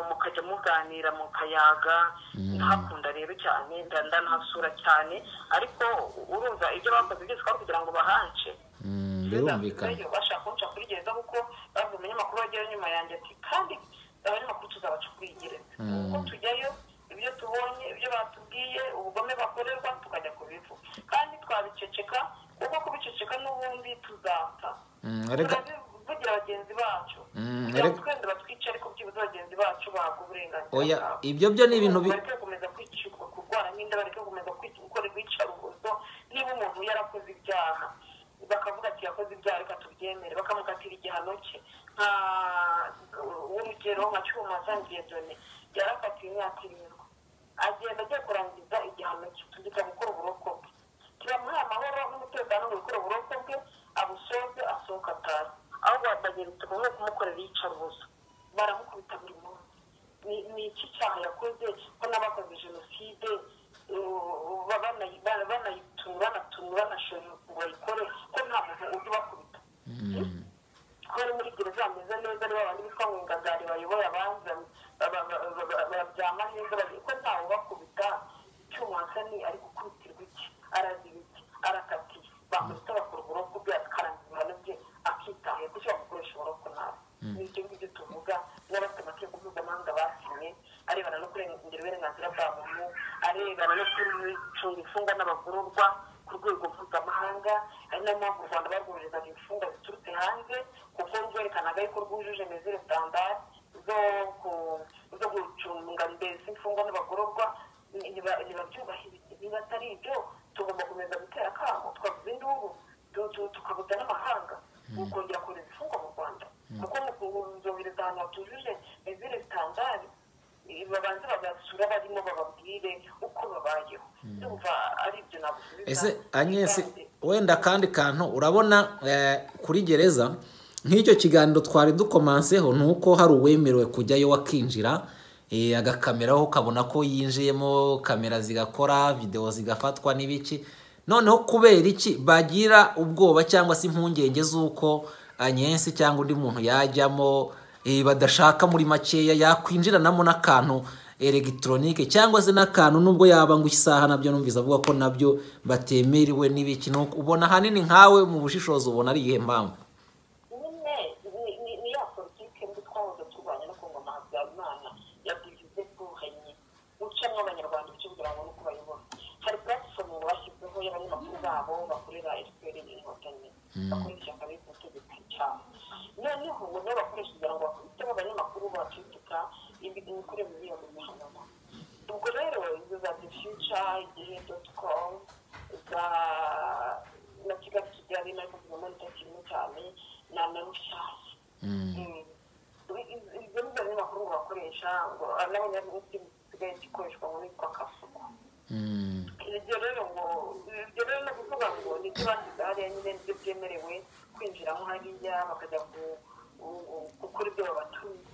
mukajya muganira mukayaga ntihakunda rero cyane ndanahasura cyane ariko urumva ibyo bakoze byose ukaba kugira ngo bahance birumvikana bashaka kunca kuri gereza kuko bavuye umunyamakuru wagera nyuma yanjye ati kandi abanyamakuru tuzabaca kuri gereza kuko tujyayo ibyo tubonye ibyo batubwiye ubugome bakorerwa tukajya kubivuga kandi twabiceceka kuko kubiceceka n'ubundi tuzapfa reka tuvugira bagenzi bacu kugira ngo twende batwice ariko byibuze bagenzi bacu bahabwa uburenganzira oya bwabo ibyo byo ni ibintu bi- bareke gukomeza kwicirwa kurwara nk'inda bareke gukomeza gukora urwitwarubuzo niba umuntu yarakoze ibyaha bakavuga ati yakoze ibyaha reka tubyemere bakamukatira igihano cye nka urugero nka cyuma asangiye done yarakatiwe imyaka irindwi agenda agiye kurangiza igihano cye tugita gukora uburoko bwe turamuha amahoro n'umutekano mu gukora uburoko bwe abusoze asohoka atazi ahubwo batageretse kumwe kumukorera iyicarubozo baramukubita buri munsi ni- ni iki cyaha yakoze ko n'abakoze jenoside uh, ba- banayi- ba- banayitunu banatunu banashora ngo bayikore ko nta muntu ujya ubakubita ko bari muri gereza bameze neza ari babandi bitwa ngo ingagari bayoboye abandi ba- ba- ba- ba- ba- baryama neza bari- ko ntawe ubakubita cyuma sani ari gukubitirwa iki aragira iki arakatiye bakubita bakora uburoko bwe akarangiza ibihano bye akitaye kuki bamukoresha uburoko nabi ni ibyo ngibyo tuvuga n'abafite amategeko mpuzamahanga basinye arebana no kurengera uburenganzira bwa muntu arebana no gucunga imfungwa n'abagororwa ku rwego mpuzamahanga ari nayo mpamvu u rwanda barwoherezaga imfungwa ziturutse hanze kuko rwerekanaga yuko rwujuje mezire standard zo ku- zo gucunga mbese imfungwa n'abagororwa ntibabyubahirize niba atari ibyo tugomba komeza gutera akamo twavuze induru tu- tu- tukabuza n'amahanga ukongera kohereza imfungwa mu rwanda kuko mu kuzohereza ahantu hatujuje mezire standard babanza bagasura barimo bababwire uko babayeho ndumva ari ibyo nagusubiza ese anyesi Kandi- wenda kandi kantu urabona eh, kuri gereza nk'icyo kiganiro twari dukomanseho ni uko hari uwemerewe kujyayo wakinjira eh, agakameraho ukabona ko yinjiyemo kamera zigakora videwo zigafatwa n'ibiki noneho kubera iki bagira ubwoba cyangwa se impungenge z'uko anyensi cyangwa undi muntu yajyamo eh, badashaka muri makeya yakwinjiranamo n'akantu elegitoronike cyangwa se n'akantu nubwo yaba ngo isaha nabyo numvise avuga ko nabyo batemerewe n'ibiki ni uko ubona ahanini nkawe mu bushishozi ubona ari iyihe mpamvu nyine ni- ni- ni ya politike mbi twahoze turwanya no kungoma habyarimana ya bivuze bwuhanyi gucamo abanyarwanda ibice kugira ngo nuko bayobora hari platform bashyizeho y'abanyamakuru babo bakorera fpr inkotanyi bakorera ishyaka bita ubutegetsi cyane noneho ngo niyo bakoresha kugira ngo bakubiteho abanyamakuru bakitika imikorere mibi yo mu mihanano ubwo rero izo za the future igihe dot com za na kigali kigali na guverinoma kimwe cyane na na rushyashya ibyo ni byo binyamakuru ngo bakoresha ngo n'abanyamaguru bisigaye gikoreshwa ngo nitwa kasuku Mm. ibyo rero ngo ibyo rero no kuvuga ngo ni ibyo bashyize hariya nyine nibyo byemerewe kwinjiramo hariya bakajya ku- ku- gukora ibyo babatumiye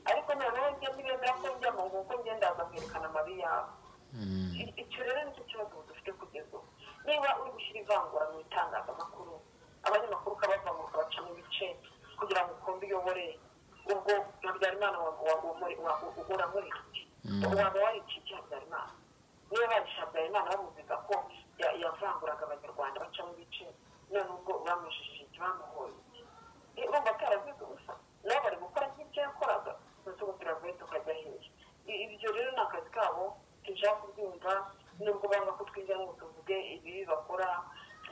ariko noneho ibyo ntibemera ko njyamo nguko ngendaza nkerekana amabi yawe I- icyo rero nicyo kibazo dufite kugeza ubu niba uri gushyira ivangura mu itangazamakuru abanyamakuru ukabavanga ukabacamo ibice kugira ngo ukunde uyobore ubwo habyarimana uramurira waba warikiye habyarimana niba barishe habyarimana bamubwiza ko ya- yavanguraga abanyarwanda bacamo ibice none ubwo bamushishije bamuhoye Eh, urumva ataravuze ubusa nabo bari gukora nk'ibyo yakoraga tugutira vuba tukajya hehe I- ibyo rero ni akazi kabo tujya kubyumva nubwo banga ko twigira ngo tuvuge ibibi bakora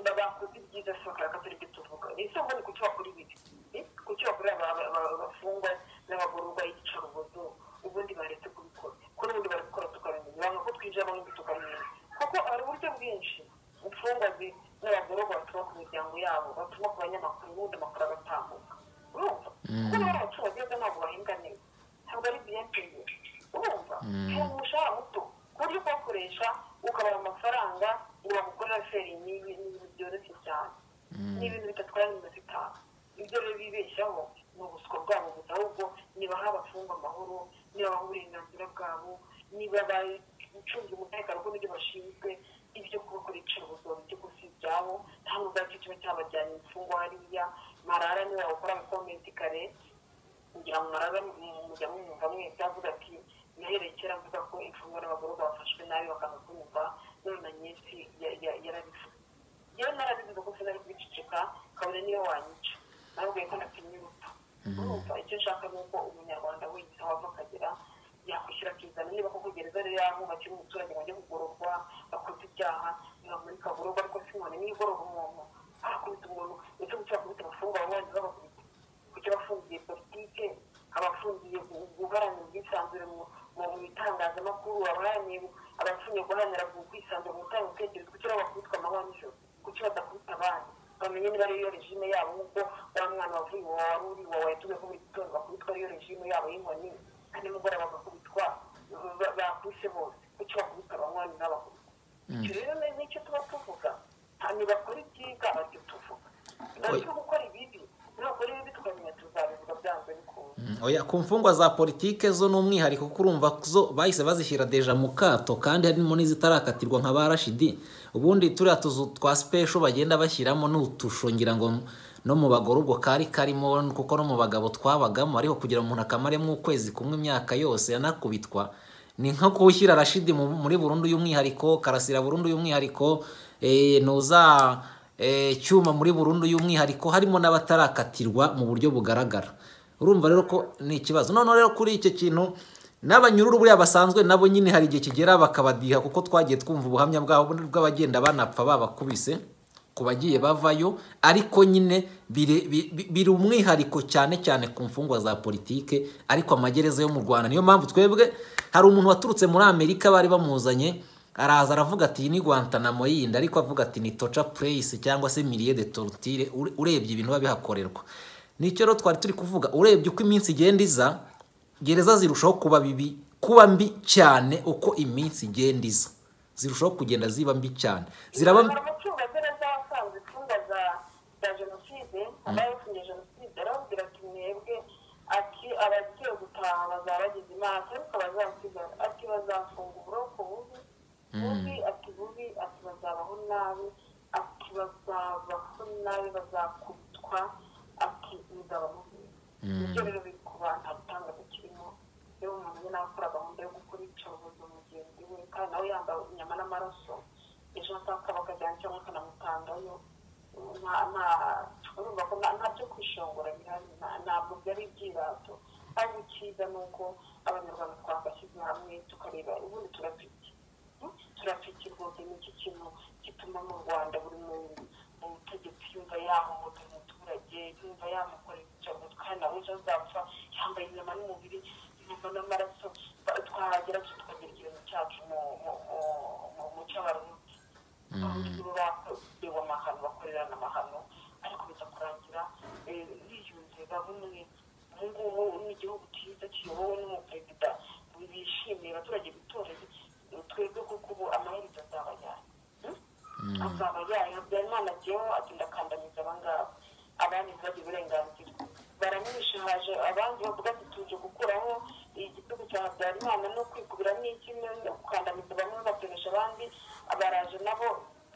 ba- bakoze ibyiza si bakora katari ibyo tuvuga ese ngo ni kuki bakora ibibi Eh, kuki bakorera aba- aba- abafungwa n'abagororwa iyicarubozo ubundi baretse kubikora ko n'ubundi bari gukora tukabimenya banga ko twinjiramo n'ibyo tukabimenya kuko hari uburyo bwinshi imfungwa zi- n'abagororwa batuma ku miryango yabo batuma ku banyamakuru ubundi amakuru agatambuka urumva kuko bari abaturage beza ntabwo bahinga neza ntabwo ari biyateye urumva hari umushahara muto ku buryo kubakoresha ukabaha amafaranga ngo bagukorera feri ni ibintu byoroshye cyane ni ibintu bidatwara n'iminota itanu ibyo rero bibeshyaho ni ubuswa bwabo gusa ahubwo nibaha abafungwa amahoro nibaha uburenganzira bwabo niba bacunze umutekano n'ibyo bashinzwe ibyo kubakora iyicarubozo ibyo gusa ibyabo nta nubwo aricyo kiba cyabajyanye imfungwa hariya marara niba wakora amakomenti kare kugira ngo murabe mujya mwumva mwese avuga ati nahereye kera mvuga ko imfungwa n'abagororwa bafashwe nabi bakanga kumva none na nyinshi ya- ya- yarabivuze yewe narabivuze ko sinari kubiceceka kabone niyo wanyica nabwiye ko natinye urupfu urumva icyo nshaka ni uko umunyarwanda wese aho ava akagera yakwishyura akizana niba koko gereza rero yahubakiye umuturage wajya kugororwa bakoze ibyaha ntibamurika agororwa ariko si inkoni niyo igorora umuntu arakubita umuntu ndetse gukira kubita abafungwa babanza babakubita kuki abafungiye politike abafungiye gu- guharanira ubwisanzure mu mu bitangazamakuru abaharaniye abafungiye guharanira gu- kwisanzura mu gutanga ibitekerezo kuki ari abakubitwa amanywa nijoro kuki badakubita abandi bamenye niba ariyo regime yabo nk'uko wa mwana wavuye iwawe wari uri iwawe yatumye ko buri gitondo bakubitwa ariyo regime yabo y'inkoni kandi nimugoroba bagakubitwa ba- ba- bakubise bose kuki bakubita abanywanyi n'abakubita icyo rero ni- nicyo tuba tuvuga nta ntibakora ibyiza aribyo tuvuga ariko gukora ibibi ntabwo rero tukamenya tuzabivuga byanze bikunze Mm, oya ku mfungwa za politike zo ni umwihariko kuko urumva zo bahise bazishyira deja mu kato kandi harimo n'izitarakatirwa nka ba rashidi ubundi turiya tuzu twa sipesho bagenda bashyiramo n'utusho ngira ngo no mu bagore ubwo kari karimo kuko no mu bagabo twabagamo ariko kugira ngo umuntu akamaremo ukwezi kumwe imyaka yose yanakubitwa ni nko kuwushyira rashidi mu- muri burundu y'umwihariko karasira burundu y'umwihariko eh, ntuza eh, cyuma muri burundu y'umwihariko harimo n'abatarakatirwa mu buryo bugaragara urumva rero ko ni ikibazo noneho rero kuri icyo kintu n'abanyururu buriya basanzwe nabo nyine hari igihe kigera bakabadiha kuko twagiye twumva ubuhamya bwabo bw'abagenda banapfa babakubise ku bagiye bavayo ariko nyine biri- bi- bi- biri umwihariko cyane cyane ku mfungwa za politike ariko amagereza yo mu rwanda niyo mpamvu twebwe hari umuntu waturutse muri amerika bari bamuzanye araza aravuga ati iyi ni guantanamo yindi ariko avuga ati ni toca pureyisi cyangwa se miriye de torutire ure- urebye ibintu biba bihakorerwa nicyo rero twari turi kuvuga urebye uko iminsi igenda iza gereza zirushaho kuba bibi kuba mbi cyane uko iminsi igenda iza zirushaho kugenda ziba mbi cyane ziraba mbi hari umucungagereza wasanze imfungwa za za jenoside abaye yafungiye jenoside arababwira ati mwebwe ati abagiye gutaha bazaba bageze imana ariko bazasiga ati bazafunga uburoko bubi bubi ati bubi ati bazabaho nabi ati bazabaho nabi bazakubitwa ati bizaba mubi ibyo rero biri ku bantu atanga kirimo iyo umuntu nyine akora gahunda yo gukora iyicarubozo mugenzi we kandi nawe yambaye inyama n'amaraso ejo atakabaga bakajyana cyangwa akanamutangayo urumva ko nta byo kwishongora bihari ntabwo byari ibyirato ariko icyiza ni uko abanyarwanda twabashyize hamwe tukareba ubundi turapiki turapiki rwose ni iki kintu gituma mu rwanda buri muntu umutegetsi yumva yahohotera umuturage yumva yamukorera icyorezo kandi nawe ejo azapfa yambaye inyama n'umubiri inyama n'amaraso twahagera tukagira ikintu cyacu mu cy'abarundi abanyeshuri bakorewe amahano bakorerana amahano ariko bizakurangira biyunze babumwe ubu ngubu ni igihugu cyiza kiyobowe n'umuperezida bishimiye abaturage bitoreye twebwe kuko ubu amaherezo azaba yayo azaba yayo habyarimana agiyeho agenda akandamiza abangaba abandi ntibagire uburenganzira baramwishe haje abandi bavuga ati tuje gukuraho igitugu cya habyarimana no kwikubira n'ikimwe no gukandamiza bamwe bapimisha abandi abaraje nabo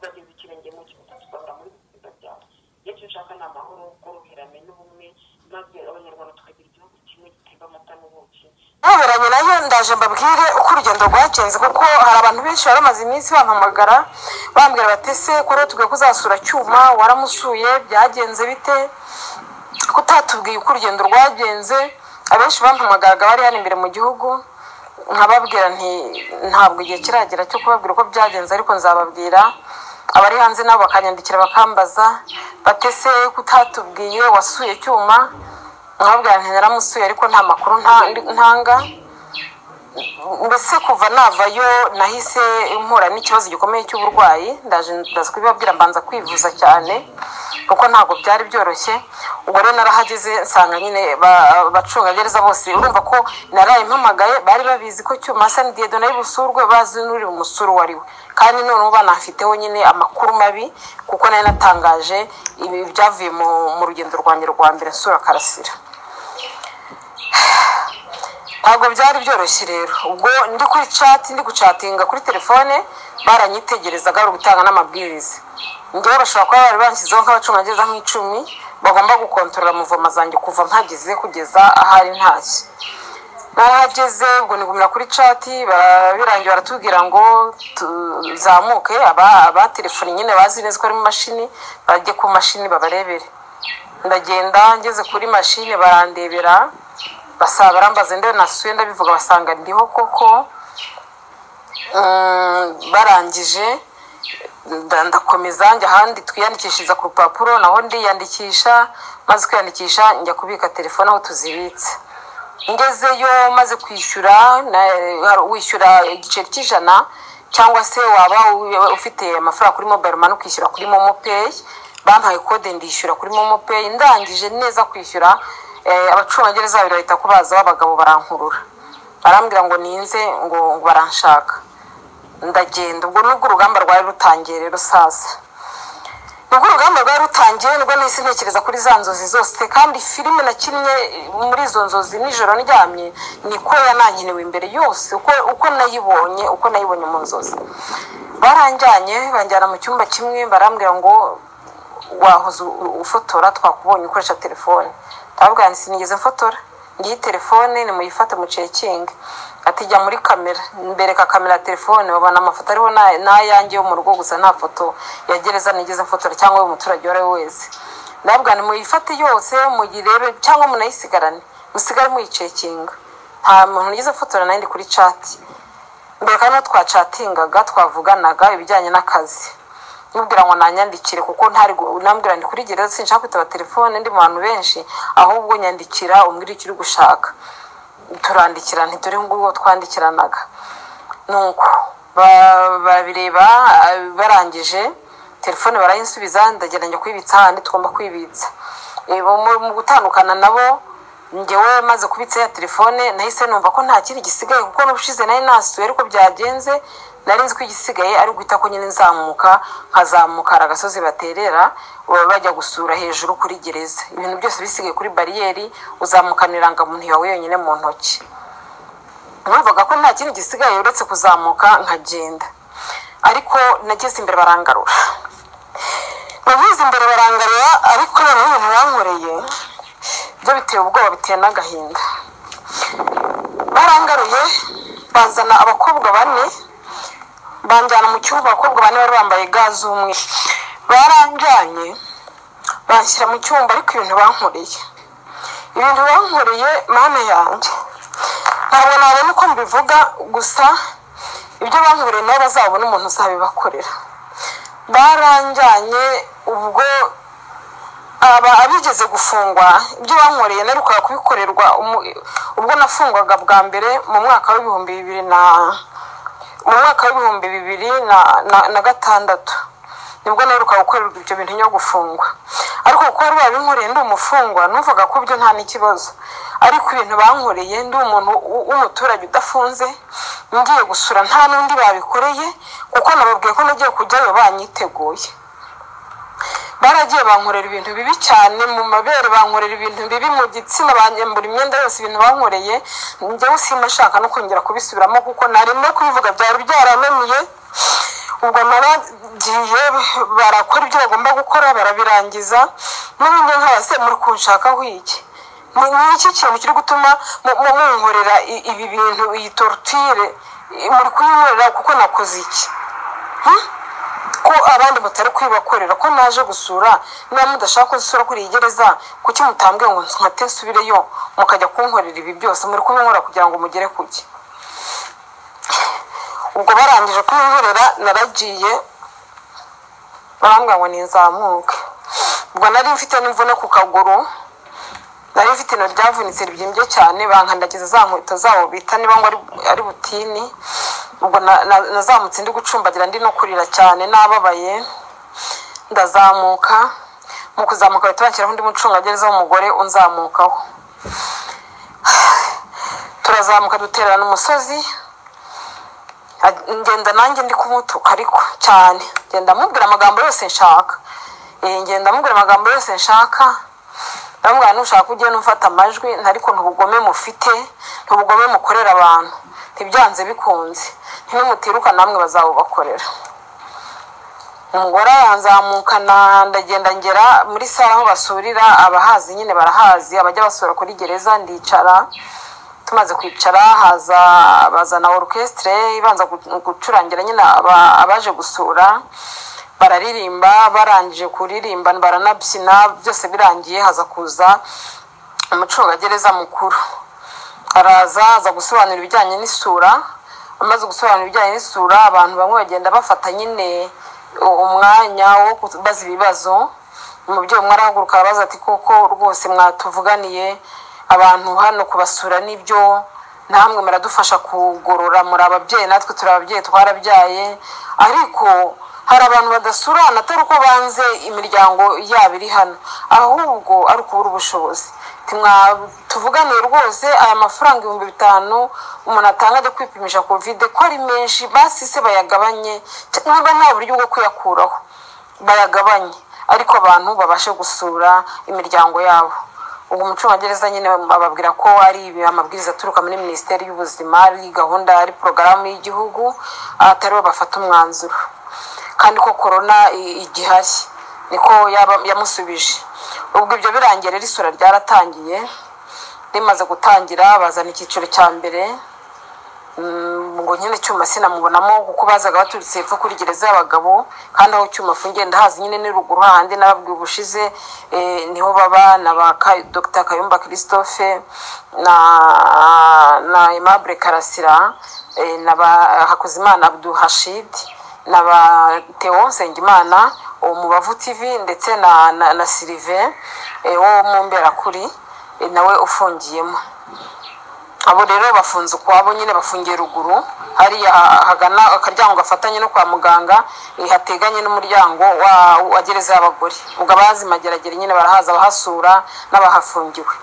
bageze ikirenge mu kibuga tukabura muri bisiga byabo iyo cyo ushaka ni amahoro ubworoherane n'ubumwe maze abanyarwanda tukagira igihugu kimwe gitega amata n'ubuki nyoberanye nayo ndaje mbabwire uko urugendo rwagenze kuko hari abantu benshi bari bamaze iminsi bampamagara bambwira bati se ko rero tugomba kuzasura cyuma waramusuye byagenze bite ko utatubwiye uko urugendo rwagenze abenshi bampamagaraga bari hano imbere mu gihugu nkababwira nti ntabwo igihe kiragera cyo kubabwira uko byagenze ariko nzababwira abari hanze nabo bakanyandikira bakambaza batese ko utatubwiye wasuye cyuma nkababwira nti naramusuye ariko nta makuru ntanga mbese kuva navayo nahise mpura n'ikibazo gikomeye cy'uburwayi ndaje ndaza kubibabwira mbanza kwivuza cyane kuko ntabwo byari byoroshye ubwo rero narahageze nsanga nyine abacungagereza bose urumva ko narayimpamagaye bari babizi ko cyuma sanidiyede nayo busurwe bazi n'uri bumusure uwo ari we kandi noneho banafiteho nyine amakuru mabi kuko nayo natangaje ibi byavuye mu rugendo rwanjye rwa mbere nsura karasira ntabwo byari byoroshye rero ubwo ndi kuri cati ndi gucatinga kuri telefone baranyitegerezaga bari gutanga n'amabwiriza njyewe bashobora kuba bari banshyizeho nk'abacungagereza nk'icumi bagomba gukontorora muvoma zanjye kuva mpageze kugeza ahari ntashye narahageze ubwo nigumira kuri cati birangiye baratubwira ngo tuzamuke abatelefoni nyine bazi neza ko ari mu mashini bajye ku mashini babarebere ndagenda ngeze kuri mashini barandebera basaba barambaza ndebe nasuye ndabivuga basanga ndiho koko barangije ndakomeza njya ahandi twiyandikishiriza ku rupapuro naho ndiyandikisha maze kwiyandikisha njya kubika telefone aho tuzibitse ngezeyo maze kwishyura wishyura igiceri cy'ijana cyangwa se waba ufite amafaranga kuri mobayiro mani ukishyura kuri momo peyi bampaye kode ndishyura kuri momo peyi ndangije neza kwishyura abacungagereza babiri bahita kubaza b'abagabo barankurura barambwira ngo ninze ngo baranshaka ndagenda ubwo nubwo urugamba rwari rutangiye rero saza nubwo urugamba rwari rutangiye nibwo nahise ntekereza kuri za nzozi zose kandi filime nakinnye muri izo nzozi nijoro ndyamye niko yanankenewe imbere yose uko nayibonye uko nayibonye mu nzozi baranjyanye banjyana mu cyumba kimwe barambwira ngo wahoze ufotora twakubonye ukoresha telefone ndababwira ngo sinigeze mfotora ngiyi telefone nimuyifate mucekinge ati jya muri kamera mbereka kamera ya telefone babona amafoto ariho n'ayanjye yo mu rugo gusa nta foto ya gereza nigeze mfotora cyangwa y'umuturage uwo ari we wese ndababwira ngo muyifate yose muyirebe cyangwa munayisigarane musigare muyicekinga nta muntu nigeze mfotora nayo ndi kuri cati mbere kandi twacatingaga twavuganaga ibijyanye n'akazi mubwira ngo nanyandikire kuko ntari nambwira ndi kuri gereza sinshaka kwitaba telefone ndi mu bantu benshi ahubwo nyandikira umbwira icyo uri gushaka turandikira ntituri nguwo twandikiranaga nuko babireba barangije telefone barayinsubiza ndageranya kwibitsa ahandi tugomba kwibitsa mu gutandukana nabo ngewe maze kubitsa ya telefone nahise numva ko nta kindi gisigaye kuko n'ubushize nari nasuye ariko byagenze nari nzi ko igisigaye ari uguhita ko nyine nzamuka nkazamuka hari agasozi baterera baba bajya gusura hejuru kuri gereza ibintu byose bisigaye kuri bariyeri uzamukana irangamuntu yawe yonyine mu ntoki numvaga ko nta kindi gisigaye uretse kuzamuka nkagenda ariko nageze imbere barangarura navuze imbere barangarura ariko noneho ibintu bankoreye byo biteye ubwoba biteye n'agahinda barangaruye bazana abakobwa bane banjyana mu cyumba abakobwa bane bari bambaye ga z'umweru baranjyanye banshyira mu cyumba ariko ibintu bankoreye ibintu bankoreye mama yanjye ntabwo nabona uko mbivuga gusa ibyo bankoreye nabo bazabona umuntu uzabibakorera baranjyanye ubwo aba abigeze gufungwa ibyo bankoreye narukaga kubikorerwa ubwo nafungwaga bwa mbere mu mwaka w'ibihumbi bibiri na mu mwaka w'ibihumbi bibiri na gatandatu nibwo narukaga gukorerwa ibyo bintu nyo gufungwa ariko kuko bari babinkoreye ndi umufungwa numvaga ko ibyo nta n'ikibazo ariko ibintu bankoreye ndi umuntu w'umuturage udafunze ngiye gusura nta n'undi babikoreye kuko nababwiye ko nagiye kujyayo banyiteguye baragiye bankorera ibintu bibi cyane mu mabere bankorera ibintu bibi mu gitsina banyambura imyenda yose ibintu bankoreye njyewe simba nshaka no kongera kubisubiramo kuko narimo kubivuga byari byarananiye ubwo naragiye barakora ibyo bagomba gukora barabirangiza n'ubundi nk'abase muri kunshakaho iki ni iki kintu kiri gutuma munkorera ibi bintu iyi torutire muri kuyinkorera kuko nakoze iki ko abandi mutari kuyibakorera ko naje gusura niba mudashaka gusura kuri iyi gereza kuki mutambwiye ngo nkate nsubireyo mukajya kunkorera ibi byose muri kubinkora kugira ngo mugere kuki ubwo barangije kubinkorera naragiye barambwira ngo ninzamuke ubwo nari mfite n'imvune ku kaguru nari mfite ino ryavunitse ribyimbye cyane bankandagiza za nkweto zabo bita niba ngo ari butini ubwo nazamutse ndi gucumbagira ndi no kurira cyane nababaye ndazamuka mu kuzamuka bahita bashyiraho undi mucungagereza w'umugore unzamukaho turazamuka dutererana umusozi ngenda nanjye ndi kumutuka ariko cyane ngenda amubwira amagambo yose nshaka ngenda amubwira amagambo yose nshaka ndamubwira nushaka ujye n'ufata amajwi ntariko ntubugome mufite ntubugome mukorera abantu ntibyanze bikunze ntimutiruka namwe bazabubakorera umugore aranzamukana ndagenda ngera muri sare aho basurira abahazi nyine barahazi abajya basura kuri gereza ndicara tumaze kwicara haza bazana orukesitire ibanza gucurangira nyine abaje gusura bararirimba barangije kuririmba baranabyina byose birangiye haza kuza umucungagereza mukuru araza aza gusobanura ibijyanye n'isura amaze gusobanura ibijyanye n'isura abantu bamwe bagenda bafata nyine umwanya wo kubaza ibibazo umubyeyi umwe arahaguruka arabaza ati koko rwose mwatuvuganiye abantu hano kubasura nibyo namwe muradufasha kugorora muri ababyeyi natwe turi ababyeyi twarabyaye ariko hari abantu badasurana atari uko banze imiryango yabo iri hano ahubwo ari ukubura ubushobozi tuvuganiye rwose aya mafaranga ibihumbi bitanu umuntu atanga ajya kwipimisha kovide ko ari menshi basise bayagabanye niba nta buryo bwo kuyakuraho bayagabanye ariko abantu babashe gusura imiryango yabo ubu umucungagereza nyine bababwira ko ari amabwiriza aturuka muri minisiteri y'ubuzima ari gahunda ari porogaramu y'igihugu ataribo bafata umwanzuro kandi ko korona igihari niko yamusubije ubwo ibyo birangiye rero isura ryaratangiye rimaze gutangira bazana icyiciro cya mbere ngo nyine cyuma sinamubonamo kuko bazaga baturutse hepfo kuri gereza y'abagabo kandi aho cyuma afungiye ndahazi nyine ni ruguru hahandi nababwiye ubushize niho baba na ba dr kayumba christophe na na aimable karasira na ba hakuzimana abduhashidi na ba theo nsengimana umubavu tv ndetse na na, na silive wo mu mberakuri nawe ufungiyemo abo rero bafunze ukwabo nyine bafungiye ruguru hariya hagana akaryango gafatanye no kwa muganga hateganye n'umuryango wa gereza y'abagore ubwo abazimageragere nyine barahaza abahasura n'abahafungiwe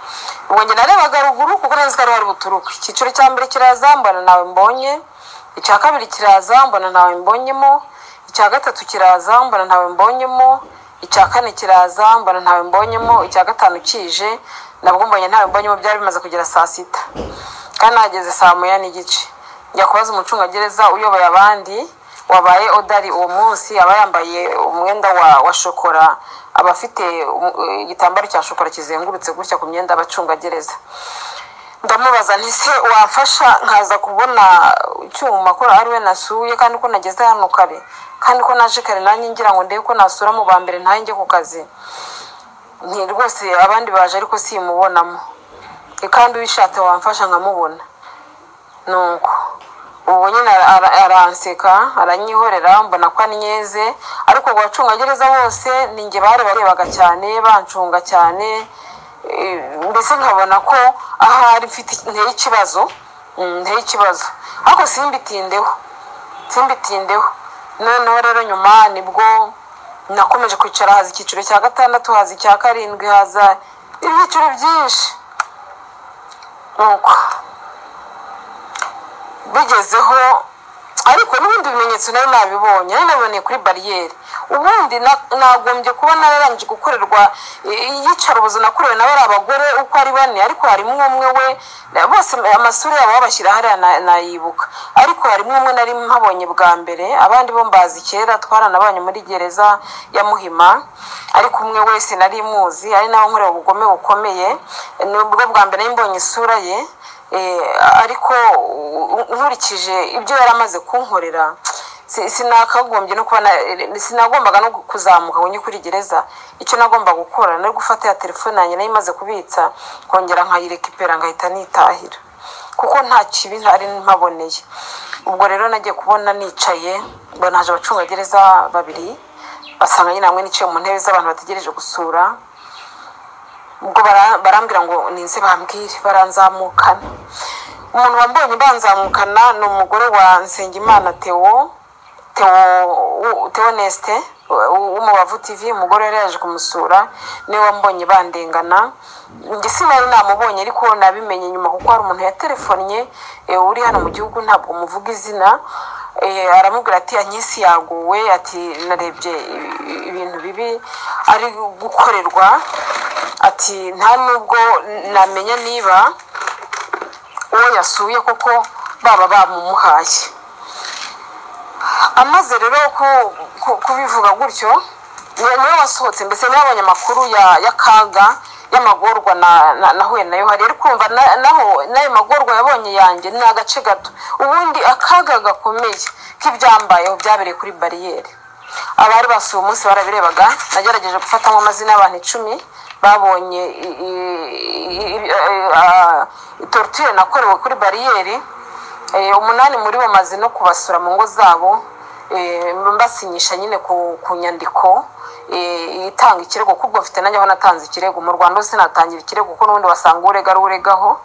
ubwo njye narebaga ruguru kuko neza ko ariho ari buturuke icyiciro cya mbere kirazambana nawe mbonye icya kabiri kiraza mbona ntawe mbonyemo icya gatatu kiraza mbona ntawe mbonyemo icya kane kiraza mbona ntawe mbonyemo icya gatanu kije nabwo mbonye ntawe mbonyemo byari bimaze kugera saa sita kandi hageze saa moya n'igice njya kubaza umucungagereza uyoboye abandi wabaye odari uwo munsi aba yambaye umwenda wa wa shokora aba afite um- igitambaro cya shokora kizengurutse gutya ku myenda y'abacungagereza ndamubaza nti se wafasha nkaza kubona icyuma ko ari we nasuye kandi ko nageze hano kare kandi ko naje kare nanjye ngira ngo ndebe ko nasura mu ba mbere ntaye njye ku kazi nti rwose abandi baje ariko simubonamo E, kandi ubishatse wamfasha nkamubona nuko ubu nyine ara- ara- aranseka aranyihorera mbona ko anyeze ariko ku bacungagereza bose ninjye barabarebaga cyane bancunga cyane Eh, mbese nkabona ko ahari mfite nteye ikibazo Mm, nteye ikibazo ariko simbitindeho simbitindeho noneho rero nyuma nibwo nakomeje kwicara haza icyiciro cya gatandatu haza icya karindwi haza ibyiciro byinshi nuko bigezeho ariko n'ibindi bimenyetso nari nabibonye nari nabiboneye kuri bariyeri ubundi na- nagombye kuba nararangije gukorerwa i- iyicarubozo nakorewe nawe ari abagore uko ari bane ariko harimo umwe we na- bose amasura yabo babashyira hariya na- nayibuka ariko harimo umwe nari mpabonye bwa mbere abandi bo mbazi kera twaranabanye muri gereza ya muhima ariko umwe wese nari muzi ari nawe nkorera ubugome bukomeye nubwo bwa mbere nari mbonye isura ye Eh, ariko u- u- nkurikije ibyo yari amaze kunkorera si- sinakagombye no kuba na- sinagombaga no kuzamuka ngo njye kuri gereza icyo nagombaga gukora nari gufata ya telefone yanjye nayo imaze kubitsa nkongera nkayirekipera ngahita nitahira kuko nta kibi ntari mpaboneye ubwo rero nagiye kubona nicaye mbona haje abacungagereza babiri basanga nyine hamwe niciye mu ntebe z'abantu bategereje gusura ubwo bara- barambwira ngo ninze bambwire baranzamukana umuntu wambonye banzamukana ni umugore wa nsengimana theo theo theo neste w'umubavu tv umugore yari yaje kumusura niwe wambonye bandengana njye sinari namubonye ariko nabimenye nyuma kuko hari umuntu yaterefonnye eh, uri hano mu gihugu ntabwo muvuga izina Eh, aramubwira ati anyesi yaguwe ati narebye i- i- ibintu bibi ari gukorerwa ati nta nubwo namenya niba uwo yasuye koko baba bamumuhaye amaze rero ku- ku- kubivuga gutyo ni- niwe wasohotse mbese niwe abonye amakuru ya- y'akaga y'amagorwa na- na- nahuye nayo hari ari kumva na- naho n'ayo magorwa yabonye yanjye ni agace gato ubundi akaga gakomeye k'ibyambayeho byabereye kuri bariyeri abari basuye umunsi barabirebaga nagerageje gufatamo amazina y'abantu icumi babonye i- i- i- i- ah, torture nakorewe kuri bariyeri Eh, umunani muri bo maze no kubasura mu ngo zabo eh, mbasinyisha nyine ku, ku nyandiko eh, itanga ikirego kuko mfite nanjye aho natanze ikirego mu rwanda hose natangira ikirego kuko n'ubundi wasanga urega aruregaho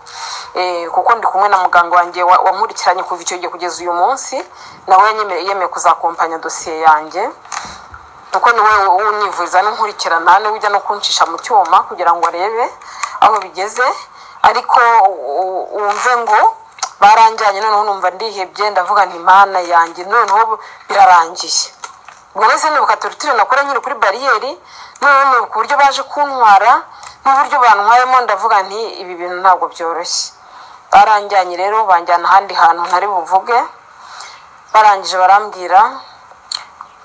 eh, kuko ndi kumwe na muganga wanjye wa- wankurikiranye kuva icyo gihe kugeza uyu munsi nawe yanyemeye- yemeye kuzakompanya dosiye yanjye kuko ni wowe unyivuriza n'inkurikirana niwe ujya no kuncisha mu cyuma kugira ngo arebe aho bigeze ariko u- u- wumve ngo baranjyanye noneho numva ndihebye ndavuga nti mana yanjye noneho bu- birarangiye ubwo nahise nibuka torutire nakora nyiri kuri bariyeri noneho nibuka uburyo baje kuntwara n'uburyo bantwayemo ndavuga nti ibi bintu ntabwo byoroshye baranjyanye rero banjyana ahandi hantu ntari buvuge barangije barambwira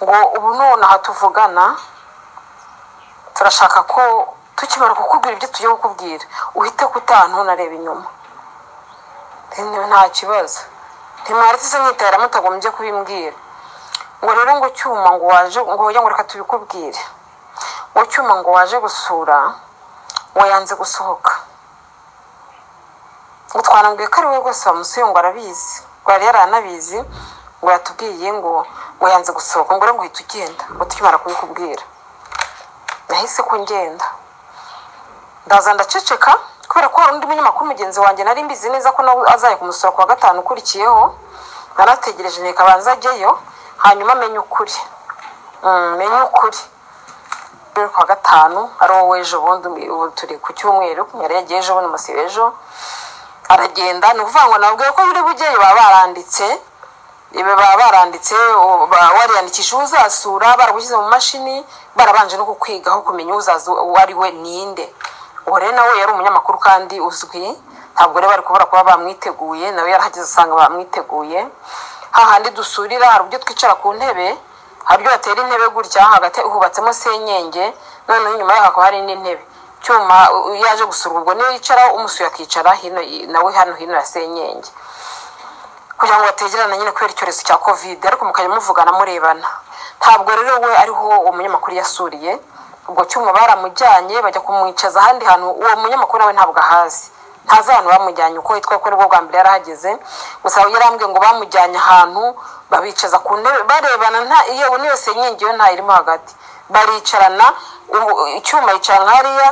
ngo ubu nonaha tuvugana turashaka ko tukimara kukubwira ibyo tugiye kukubwira uhite kutantu nareba inyuma Nti- nta kibazo ntimwaritse mwitahira mutagombye kubimbwira ngo rero ngo cyuma ngo waje ngo ujya ngo reka tubikubwire ngo cyuma ngo waje gusura ngo yanze gusohoka ngo twanambwiye ko ari we rwose wamusuye ngo arabizi ngo yari yaranabizi ngo yatubwiye ngo ngo yanze gusohoka ngo rero ngo uhita ugenda ngo tukimara kubikubwira nahise ko ngenda ndaza ndaceceka kubera ko hari undi munyamakuru mugenzi wanjye nari mbizi neza ko nawe azaye kumusura ku wa gatanu ukurikiyeho narategereje nteka abanza ajyeyo hanyuma amenye ukuri Mm, menye ukuri rero ku wa gatanu ari wowe w'ejo bundi ubu turi ku cyumweru yari yagiye ejo bundi umusi w'ejo aragenda ni ukuvuga ngo nabwiye ko biri bugeyo baba baranditse baba baranditse wariyandikisha uzasura baragushyize mu mashini barabanje no kukwigaho kumenya uzaza uwo ari we ninde uwo rero nawe yari umunyamakuru kandi uzwi ntabwo rero bari kubura kuba bamwiteguye nawe yarahageze usanga bamwiteguye hahandi dusurira hari uburyo twicara ku ntebe hari ibyo batera intebe gutya hagati hubatsemo senyenge noneho inyuma yaho hakaba hari n'intebe cyuma iyo yaje gusura ubwo niyo yicara umusuye akicara hino nawe hano hino ya senyenge kugira ngo bategerane nyine kubera icyorezo cya kovide ariko mukajya muvugana murebana ntabwo rero we ariho uwo munyamakuru yasuriye ubwo cyuma baramujyanye bajya kumwicaza ahandi hantu uwo munyamakuru nawe ntabwo ahazi ntazi ahantu bamujyanye uko yitwa ko bwo bwa mbere yarahageze gusa yarambwiye ngo bamujyanye ahantu babicaza ku ntebe barebana nta iyo niyo senyenge yo ntayirimo hagati baricarana icyuma yicara nka hariya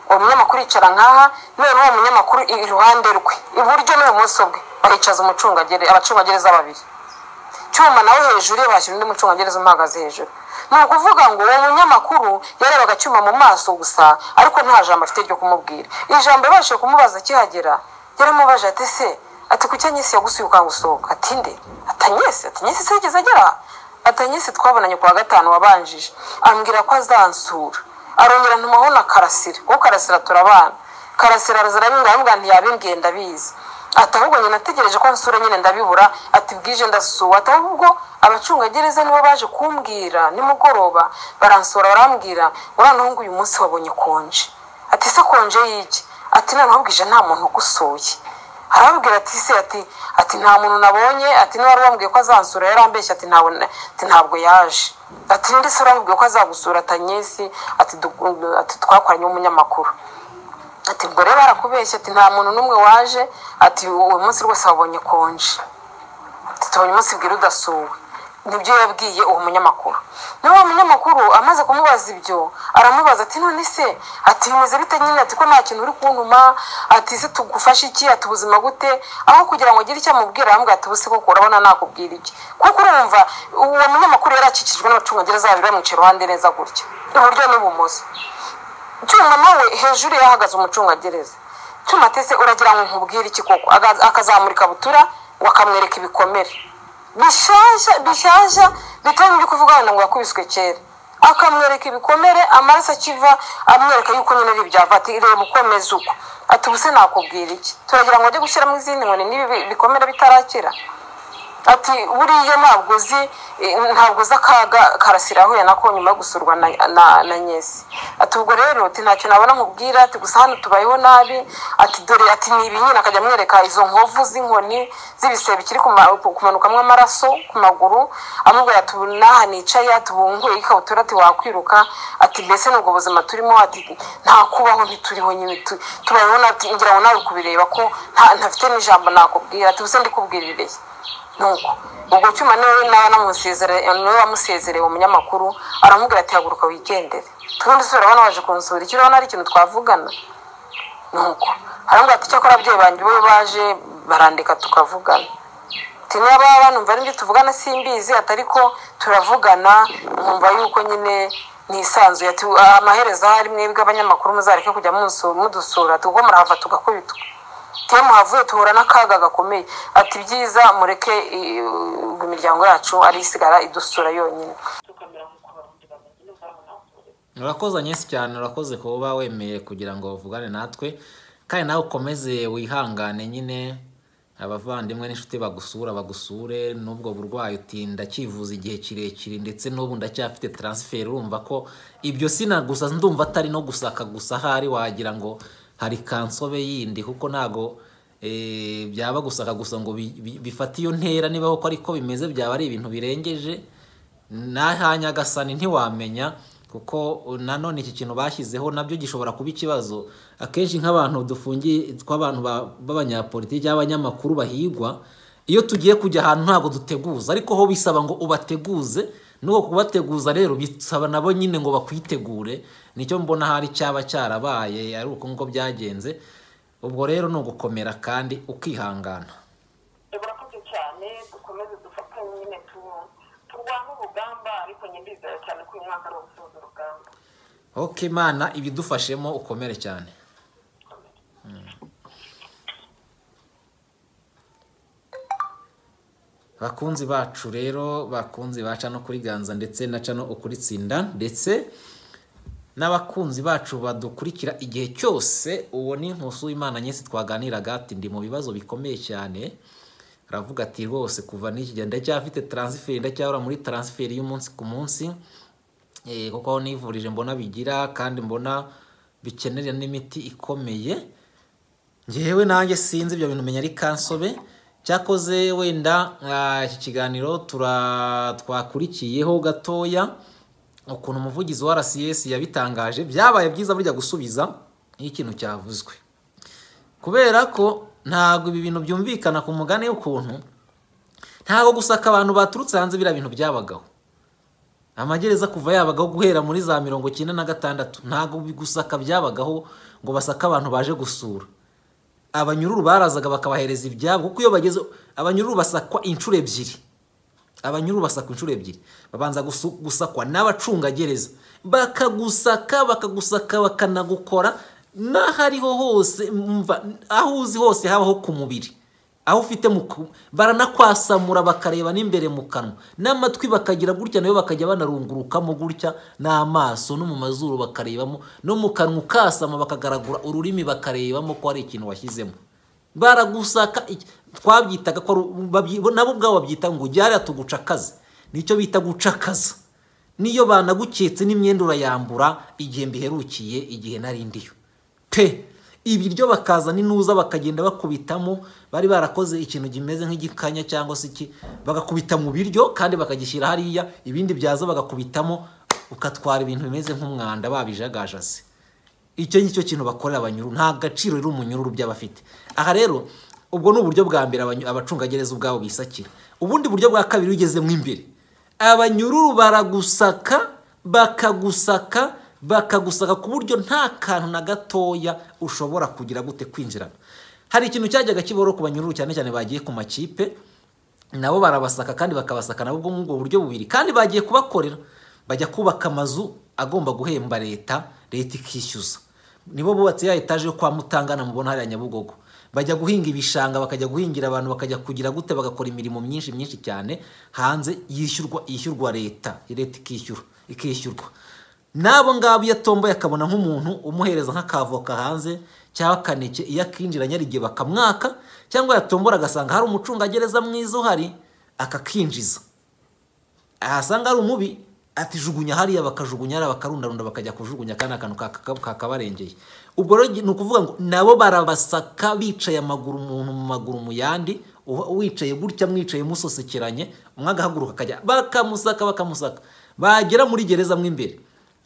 uwo munyamakuru yicara nkaha noneho uwo munyamakuru iruhande rwe iburyo n'ibumoso bwe bahicaza umucungagereza abacungagereza babiri cyuma nawe hejuru ye bashyira undi mucungagereza umuhagaze hejuru ni ukuvuga ngo uwo munyamakuru yarebaga cyuma mu maso gusa ariko nta jambo afite ryo kumubwira ijambo yabashije kumubaza akihagera yaramubaje ati se ati kuki anyesi yagusuye ukangusohoka ati nde atanyesi atanyesi se yigeze agera atanyesi twabonanye ku wa gatanu wabanjije ambwira ko azansura arongera ntumaho na karasira kuko karasira turabana karasira arazira abimwira ntiyabimbwiye ndabizi ati ahubwo nyine ategereje ko nsura nyine ndabibura ati bwije ndasuwe ati ahubwo abacungagereza nibo baje kumbwira nimugoroba baransura barambwira noneho ngo uyu munsi wabonye konje ati se konje y'iki ati noneho bwije nta muntu ugusuye arababwira ati se ati ati nta muntu nabonye ati niba wambwiye ko azansura yarambeshye ati ntabwo yaje ati n'undi se urambwiye ko azagusura atanyesi ati twakoranye n'umunyamakuru ati ubwo rero barakubeshya ati nta muntu n'umwe waje ati uwo munsi rwose wabonye konje tubonye umunsi bwira udasuwe nibyo yabwiye uwo munyamakuru n'uwo munyamakuru amaze kumubaza ibyo aramubaza ati none se ati bimeze bite nyine ati ko nta kintu uri kuntuma ati se tugufashe iki ati ubuzima gute aho kugira ngo ugire icyo amubwira arambwira ati ubuse koko urabona nakubwira iki kuko urumva uwo munyamakuru yari akikijwe n'abacungagereza babiri bamwica iruhande neza gutya iburyo n'ibumoso cyuma nawe hejuru yahagaze umucungagereza cyuma atese uragira ngo nkubwire iki koko akazamurika butura wakamwereka ibikomere bishyashya bishyashya bitari mu byo kuvuga ngo yakubiswe kera akamwereka ibikomere amaraso akiva amwereka yuko nyine ari ibyava ati reba ukomeze uko ati ubuse nakubwira iki turagira ngo ajye gushyiramo izindi nkoni n'ibi bikomere bitarakira ati buriya ntabwo uzi ntabwo uzi akaga karasira ahuye nako nyuma yo gusurwa na nyesi ati ubwo rero ati ntacyo nabona nkubwira ati gusa hano tubayeho nabi ati dore ati ni ibi nyine akajya amwereka izo nkovu z'inkoni z'ibisebe bikiri kumanukamo amaraso ku maguru amubwira ati n'aha nicaye ati bunguye ikabutura ati wakwiruka ati mbese n'ubwo buzima turimo ati nta kubaho ntituriho nyine tubayeho ngira ngo nawe kubireba ko ntafite n'ijambo nakubwira ati ubuse ndikubwirireye nuko ubwo cyuma niwe nawe niwe wamusezereye uwo munyamakuru aramubwira ati haguruka wigendere twundi se urabona waje kunsura icyo urabona ari ikintu twavugana nuko aramubwira ati cyakora ababyeyi banjye bo baje barandika tukavugana niba banumva ari ibyo tuvugana simbizi atari ko turavugana nkumva yuko nyine nisanzuye ati amaherezo ahari mwebwe abanyamakuru muzareke kujya mudusura kuko murahava tugakubitwa temu havuye tuhura n'akaga gakomeye ati byiza mureke imiryango yacu ari isigara idusura yonyine urakoze nyinshi cyane urakoze kuba wemeye kugira ngo uvugane natwe kandi nawe ukomeze wihangane nyine abavandimwe n'inshuti bagusura bagusure n'ubwo burwayi utinda cyivuza igihe kirekire ndetse n'ubu ndacyafite taransiferi urumva ko ibyo sina gusa ndumva atari no gusaka gusa ahari wagira ngo hari kansobe yindi kuko ntago byaba gusaka gusa ngo bifate iyo ntera niba koko ariko bimeze byaba ari ibintu birengeje nyagasani ntiwamenya kuko nanone iki kintu bashyizeho nabyo gishobora kuba ikibazo akenshi nk'abantu dufungiye tw'abantu b'abanyapolitiki cyangwa abanyamakuru bahigwa iyo tugiye kujya ahantu ntabwo duteguza ariko ho bisaba ngo ubateguze nuko kubateguza rero bisaba nabo nyine ngo bakwitegure nicyo mbona hari cyaba cyarabaye ari uko nguko byagenze ubwo rero ni ugukomera kandi ukihangana barakoze cyane dukomeze dufatanye nyine turwane urugamba ariko nyine cyane ko uyu mwaka ari ugusoza urugamba oke imana ibidufashemo ukomere cyane bakunzi bacu rero bakunzi baca no kuri ganza ndetse na cano ukuri tsinda ndetse n'abakunzi bacu badukurikira igihe cyose uwo ni inkusu w'imana nyinshi twaganiraga ati ndi mu bibazo bikomeye cyane aravuga ati rwose kuva n'iki gihe ndacyafite taransiferi ndacyahora muri taransiferi y'umunsi ku munsi eh, kuko aho nivurije mbona bigira kandi mbona bikenera n'imiti ikomeye ngewe nanjye sinzi ibyo bintu menya ari kansobe cyakoze wenda ah, iki kiganiro tura- twakurikiyeho gatoya ukuntu umuvugizi wa rcs yabitangaje byabaye byiza burya gusubiza iyo ikintu cyavuzwe kubera ko ntabwo ibi bintu byumvikana ku mugani y'ukuntu ntabwo gusaka abantu baturutse hanze biriya bintu byabagaho amagereza kuva yabagaho guhera muri za mirongo icyenda na gatandatu ntabwo gusaka byabagaho ngo basake abantu baje gusura abanyururu barazaga bakabahereza ibyabo kuko iyo bageze abanyururu basakwa inshuro ebyiri abanyururu basakwa inshuro ebyiri babanza gusu- gusakwa n'abacungagereza bakagusaka bakagusaka bakanagukora n'ahariho hose mva aho uzi hose habaho ku mubiri aho ufite mu ku- baranakwasamura bakareba n'imbere mu kanwa n'amatwi bakagira gutya nayo bakajya banarungurukamo gutya n'amaso no mu mazuru bakarebamo no mu kanwa ukasama bakagaragura ururimi bakarebamo ko hari ikintu washyizemo baragusaka iki- twabyitaga ko ari u- babyi- bo- nabo ubwabo babyita ngo ujyare tugucakaze nicyo bita gucakaza niyo banaguketse n'imyenda urayambura igihe mbiherukiye igihe nari ndiyo pe ibiryo bakaza n'inuza bakagenda bakubitamo bari barakoze ikintu kimeze nk'igikanya cyangwa se iki bagakubita mu biryo kandi bakagishyira hariya ibindi byaza bagakubitamo ukatwara ibintu bimeze nk'umwanda babijagajase icyo ngicyo kintu bakorera abanyururu nta gaciro rero umunyururu byaba afite aha rero ubwo ni uburyo bwa mbere abanyu- abacungagereza ubwabo bisakira ubundi buryo bwa kabiri iyo ugezemo imbere abanyururu baragusaka bakagusaka bakagusaka ku buryo nta kantu na gatoya ushobora kugira gute kwinjirana hari ikintu cyajyaga kiboro ku banyururu cyane cyane bagiye ku makipe nabo barabasaka kandi bakabasaka nabo muri ubwo buryo bubiri kandi bagiye kubakorera bajya kubaka amazu agomba guhemba leta leta ikishyuza nibo bubatse ya etaje yo kwa mutangana mubona hariya nyabugogo bajya guhinga ibishanga bakajya guhingira abantu bakajya kugira gute bagakora imirimo myinshi myinshi cyane hanze yishyurwa yishyurwa leta leta ikishyura ikishyurwa n'abo ngabo iyo atomboye akabona nk'umuntu umuhereza nk'akavoka hanze cyangwa akaneke iyo akinjira nyarigihe bakamwaka cyangwa yatombora agasanga hari umucungagereza mwiza uhari akakinjiza ahasanga ari umubi atijugunya hariya bakajugunya hariya bakarundarunda bakajya kujugunya kandi akantu ka- ka- kakabarengeye ubwo rero ni ukuvuga ngo nabo barabasaka bicaye amaguru umuntu mu maguru mu yandi uwa- wicaye gutya mwicaye musosekeranye umwe agahaguruka akajya bakamusaka bakamusaka bagera muri gereza mo imbere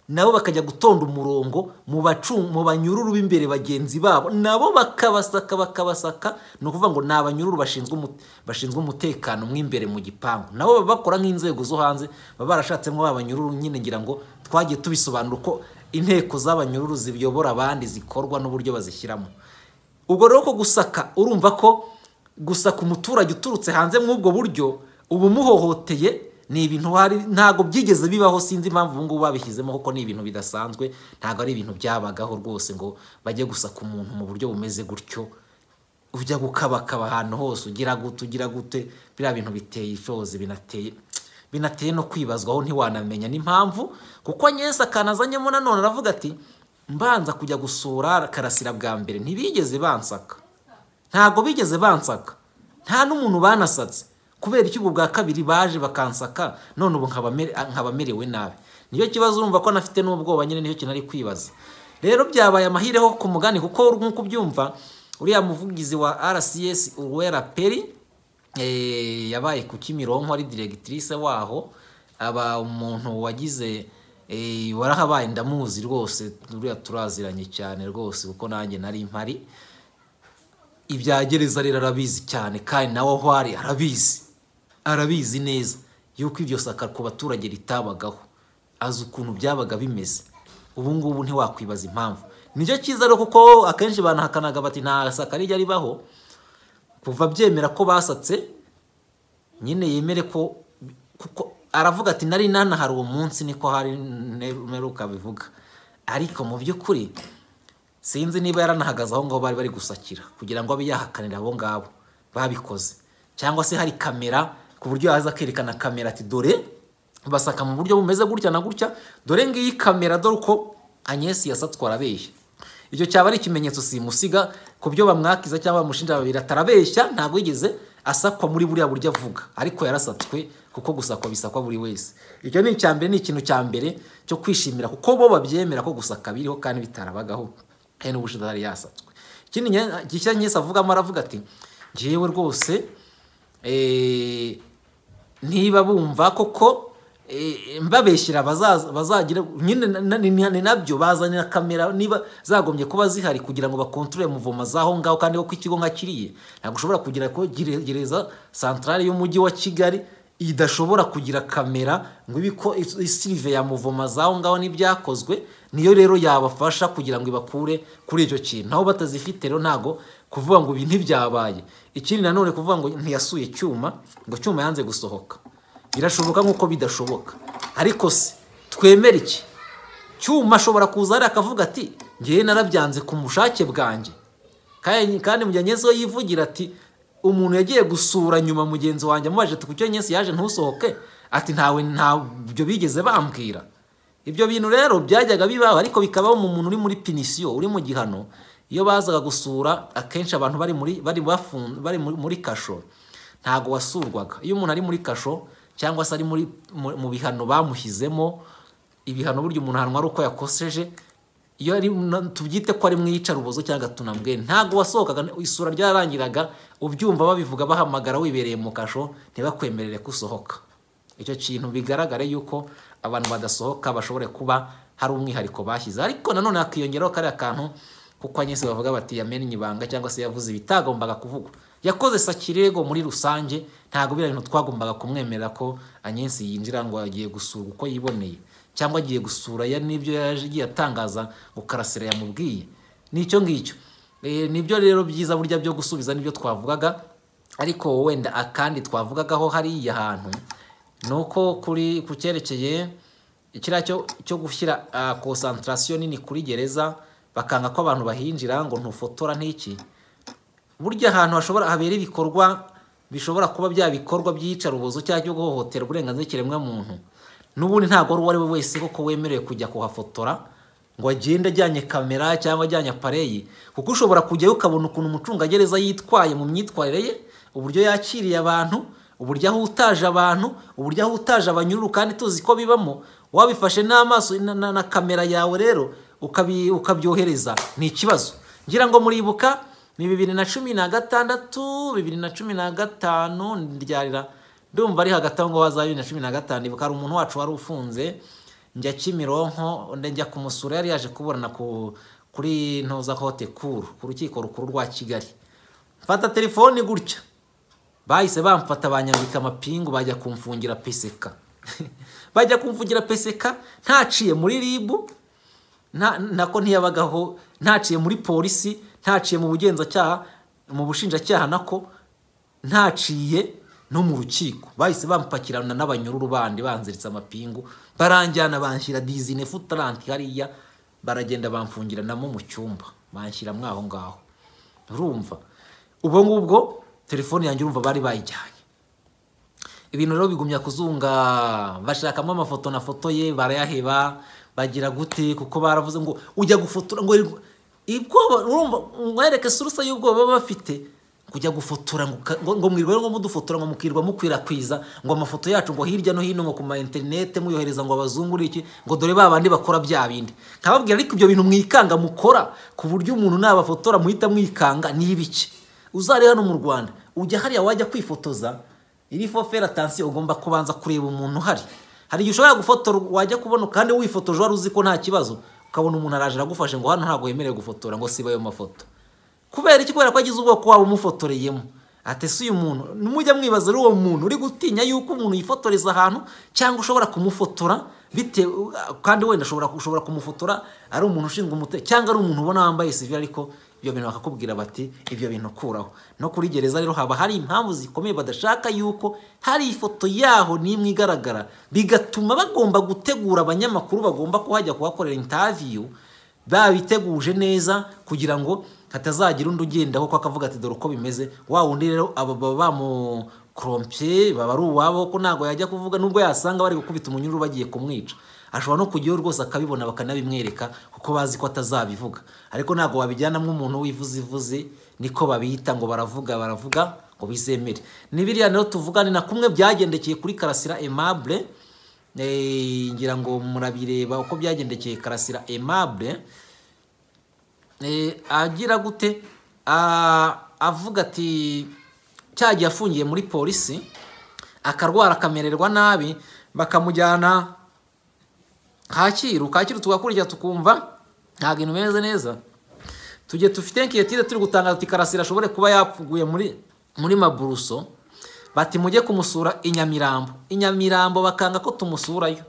nabo bakajya gutonda umurongo mu bacu mu banyururu b'imbere bagenzi babo nabo bakabasaka bakabasaka ni ukuvuga ngo ni abanyururu bashinzwe umu- bashinzwe umutekano mo imbere mu gipangu nabo baba bakora nk'inzego zo hanze baba barashatsemo ba banyururu nyine ngira ngo twagiye tubisobanura uko inteko z'abanyururu ziyobora abandi zikorwa n'uburyo bazishyiramo ubwo rero ko gusaka urumva ko gusaka umuturage uturutse hanze muri ubwo buryo uba umuhohoteye ni ibintu hari ntabwo byigeze bibaho sinzi impamvu ubu ngubu babishyizemo kuko ni ibintu bidasanzwe ntabwo ari ibintu byabagaho rwose ngo bajye gusaka umuntu mu buryo bumeze gutyo ujya gukabakaba ahantu hose ugira gute ugira gute biriya bintu biteye ishozi binateye binateye no kwibazwaho ntiwanamenya n'impamvu kuko nyese akantu azanyemo nanone aravuga ati mbanza kujya gusura karasira bwa mbere ntibigeze bansaka ntabwo bigeze bansaka nta n'umuntu banasatse kubera iki ubwo bwa kabiri baje bakansaka none ubu nkaba mere- nkaba merewe nabi niyo kibazo urumva ko nafite n'ubwoba nyine niyo kintu ari kwibaza rero byabaye amahire ho ku mugani kuko nk'uko ubyumva uriya muvugizi wa rcs uwera peri eh, yabaye ku kimironko ari diregitirise waho aba umuntu wagize eh, warahabaye ndamuzi rwose uriya turaziranye cyane rwose kuko nanjye nari mpari ibya gereza rero arabizi cyane kandi nawe aho ari arabizi arabizi neza yuko iryo saka ku baturage ritabagaho azi ukuntu byabaga bimeze ubu ngubu ntiwakwibaza impamvu nicyo cyiza rero kuko akenshi banahakanaga bati nta saka rijya ribaho kuva byemera ko basatse nyine yemere ko kuko aravuga ati nari nanahari uwo munsi niko hari mperuka bivuga ariko mu by'ukuri sinzi niba yaranahagaze aho ngaho bari bari gusakira kugira ngo abe yahakanira abo ngabo babikoze cyangwa se hari kamera ku buryo yaza akerekana kamera ati dore basaka mu buryo bumeze gutya na gutya dore ngiyi kamera dore uko anyesi yasatswe arabeshya icyo cyaba ari ikimenyetso simusiga ku byo bamwakiza cyangwa bamushinja babiri atarabeshya ntabwo yigeze asakwa muri buriya buryo avuga ariko yarasatswe kuko gusakwa bisakwa buri wese icyo ni icya mbere ni ikintu cya mbere cyo kwishimira kuko bo babyemera ko gusaka biriho kandi bitarabagaho kandi n'ubushize yari yasatswe ikindi gishya nyese avugamo aravuga ati ngewe rwose niba bumva koko mbabeshyira bazagira ni nabyo bazanye na kamera niba zagombye kuba zihari kugira ngo bakontorore muvoma z'aho ngaho kandi ko ikigo nka kiriye ntabwo ushobora kugira ko gereza santarari y'umujyi wa kigali idashobora kugira kamera ngo ibe ko isirive ya muvoma z'aho ngaho n'ibyakozwe niyo rero yabafasha kugira ngo ibakure kuri icyo kintu aho batazifite rero ntabwo kuvuga ngo ibi ntibyabaye ikindi nanone kuvuga ngo ntiyasuye cyuma ngo cyuma yanze gusohoka birashoboka nk'uko bidashoboka ariko se twemere iki cyuma ashobora kuza hariya akavuga ati ngewe narabyanze ku bushake bwanjye kandi mu gihe nyezeho yivugira ati umuntu yagiye gusura nyuma mugenzi wanjye amubajije ati kucyo nyesi yaje ntusohoke ati ntawe ntabyo bigeze bambwira ibyo bintu rero byajyaga bibaho ariko bikabaho mu muntu uri muri pinisiyo uri mu gihano iyo bazaga gusura akenshi abantu bari muri bari muri kasho ntabwo wasurwaga iyo umuntu ari muri kasho cyangwa se ari mu bihano bamushyizemo ibihano burya umuntu ahanwa ari uko yakoseje iyo ari tubyite ko ari mu iyicarubozo cyangwa tunambwe ntabwo wasohokaga isura ryarangiraga ubyumva babivuga bahamagara wibereye mu kasho ntibakwemerere ko usohoka icyo kintu bigaragare yuko abantu badasohoka bashobore kuba hari umwihariko bashyize ariko nanone hakiyongeraho kariya kantu kuko anyesi bavuga bati yamenye ibanga cyangwa se yavuze ibitagombaga kuvugwa yakoze sakirego muri rusange ntabwo biriya bintu twagombaga kumwemerera ko anyesi yinjira ngo agiye gusura uko yiboneye cyangwa agiye gusura ya n'ibyo yagiye atangaza ngo karasira yamubwiye n'icyo ngicyo nibyo rero byiza burya byo gusubiza n'ibyo twavugaga ariko wenda akandi twavugagaho hariya hantu ni uko kuri ku cyerekeye kiriya cyo gushyira konsantarasiyo nini kuri gereza bakanga ko abantu bahinjira ngo ntufotora n'iki burya ahantu hashobora habera ibikorwa bishobora kuba bya bikorwa by'iyicarubozo cyangwa cyo guhohotera uburenganzira ikiremwamuntu n'ubundi ntabwo uwo ari we wese koko wemerewe kujya kuhafotora ngo agende ajyanye kamera cyangwa ajyanye apareyi kuko ushobora kujyayo ukabona ukuntu umucungagereza yitwaye mu myitwarire ye uburyo yakiriye abantu uburyo ahutaje abantu uburyo ahutaje abanyururu kandi tuzi ko bibamo wabifashe n'amaso na kamera yawe rero ukabyohereza ni ikibazo ngira ngo muribuka ni bibiri na cumi na gatandatu bibiri na cumi na gatanu ryarira ndumva ari hagati aho ngaho haza bibiri na cumi na gatanu ibuka hari umuntu wacu wari ufunze njya kimironko njya kumusura yari yaje kuburana kuri ntuza kote kuru ku rukiko rukuru rwa kigali mfata telefoni gutya bahise bamfata banyambika amapingu bajya kumfungira peseka bajya kumfungira peseka ntaciye muri ribu nako ntiyabagaho ntaciye muri polisi ntaciye mu bugenzacyaha mu bushinjacyaha nako ntaciye no mu rukiko bahise bampakirana n'abanyururu bandi banziritse amapingu baranjyana banshyira dizine futaranti hariya baragenda bamfungiranamo mu cyumba banshyira aho ngaho urumva ubwo ngubwo telefone yanjye urumva bari bayijyanye ibintu rero bigumya kuzunga bashakamo amafoto na foto ye barayaheba bagira gute kuko baravuze ngo ujya gufotora ngo ibwoba urumva mwereke surusa y'ubwoba baba bafite kujya gufotora ngo mwirwe ngo mudufotora ngo mukirwa mukwirakwiza ngo amafoto yacu ngo hirya no hino ngo ku ma interinete muyohereza ngo abazungure iki ngo dore ba bandi bakora bya bindi nkababwira ariko ibyo bintu mwikanga mukora ku buryo umuntu nabafotora muhita mwikanga ni ibiki uzare hano mu rwanda ujya hariya wajya kwifotoza iri fofera atansiyo ugomba kubanza kureba umuntu uhari hari igihe ushobora gufotora wajya kubona kandi wifotoje wari uzi ko nta kibazo ukabona umuntu araje aragufashe ngo hano ntabwo wemerewe gufotora ngo siba ayo mafoto kubera iki kubera ko agize ubwoko waba umufotoreyemo atese uyu muntu mujya mwibaza ari uwo muntu uri gutinya yuko umuntu yifotoreza ahantu cyangwa ushobora kumufotora bitewe kandi wenda ushobora kumufotora ari umuntu ushinzwe umutekano cyangwa ari umuntu ubona wambaye sivire ariko ibyo bintu bakakubwira bati ibyo bintu kuraho no kuri gereza rero haba hari impamvu zikomeye badashaka yuko hari ifoto yaho n'imwe igaragara bigatuma bagomba gutegura abanyamakuru bagomba kuhajya kuhakorera intaviyu babiteguje neza kugira ngo hatazagira undi ugendaho ko akavuga ati dore uko bimeze wa wundi rero aba korompiye baba ari uwabo ko ntabwo yajya kuvuga nubwo yasanga bari gukubita umunyururu bagiye kumwica ashobora no kujyayo rwose akabibona bakanabimwereka kuko bazi ko atazabivuga ariko ntabwo wabijyana nk'umuntu wivuze ivuze niko babita ngo baravuga baravuga ngo bizemere n'ibiriya rero tuvugane na kumwe byagendekeye kuri karasira emabure ngira ngo murabireba uko byagendekeye karasira emabure agira gute avuga ati cyagiye afungiye muri polisi akarwara akamererwa nabi bakamujyana kacyiru kacyiru tugakurikira tukumva ntabwo ibintu bimeze neza tujye dufite nkiyatire turi gutangaza ati karasira ashobore kuba yapfuguye muri muri maburuso bati mujye kumusura i nyamirambo i nyamirambo bakanga ko tumusurayo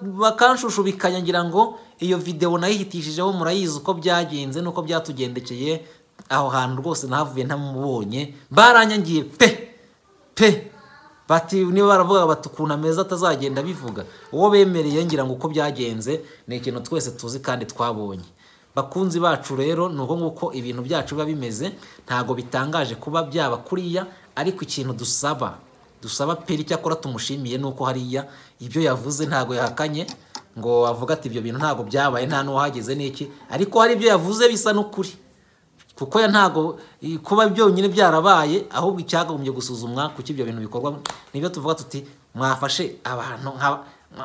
bakanshushushubikanya ngira ngo iyo videwo nayihitishijeho murayizi uko byagenze n'uko byatugendekeye aho hantu rwose nahavuye ntamubonye baranyangiye pe pe bati niba baravuga bati ukuntu ameza atazagenda bivuga uwo bemereye ngira ngo uko byagenze ni ikintu twese tuzi kandi twabonye bakunzi bacu rero ni uko nguko ibintu byacu biba bimeze ntabwo bitangaje kuba byaba kuriya ariko ikintu dusaba dusaba peri icyakora tumushimiye ni uko hariya ibyo yavuze ntabwo yahakanye ngo avuga ati ibyo bintu ntabwo byabaye nta n'uwahageze n'iki ariko hari ibyo yavuze bisa n'ukuri kuko ntabwo kuba byonyine byarabaye ahubwo icyagombye gusuzumwa kuko ibyo bintu bikorwa nibyo tuvuga tuti mwafashe abantu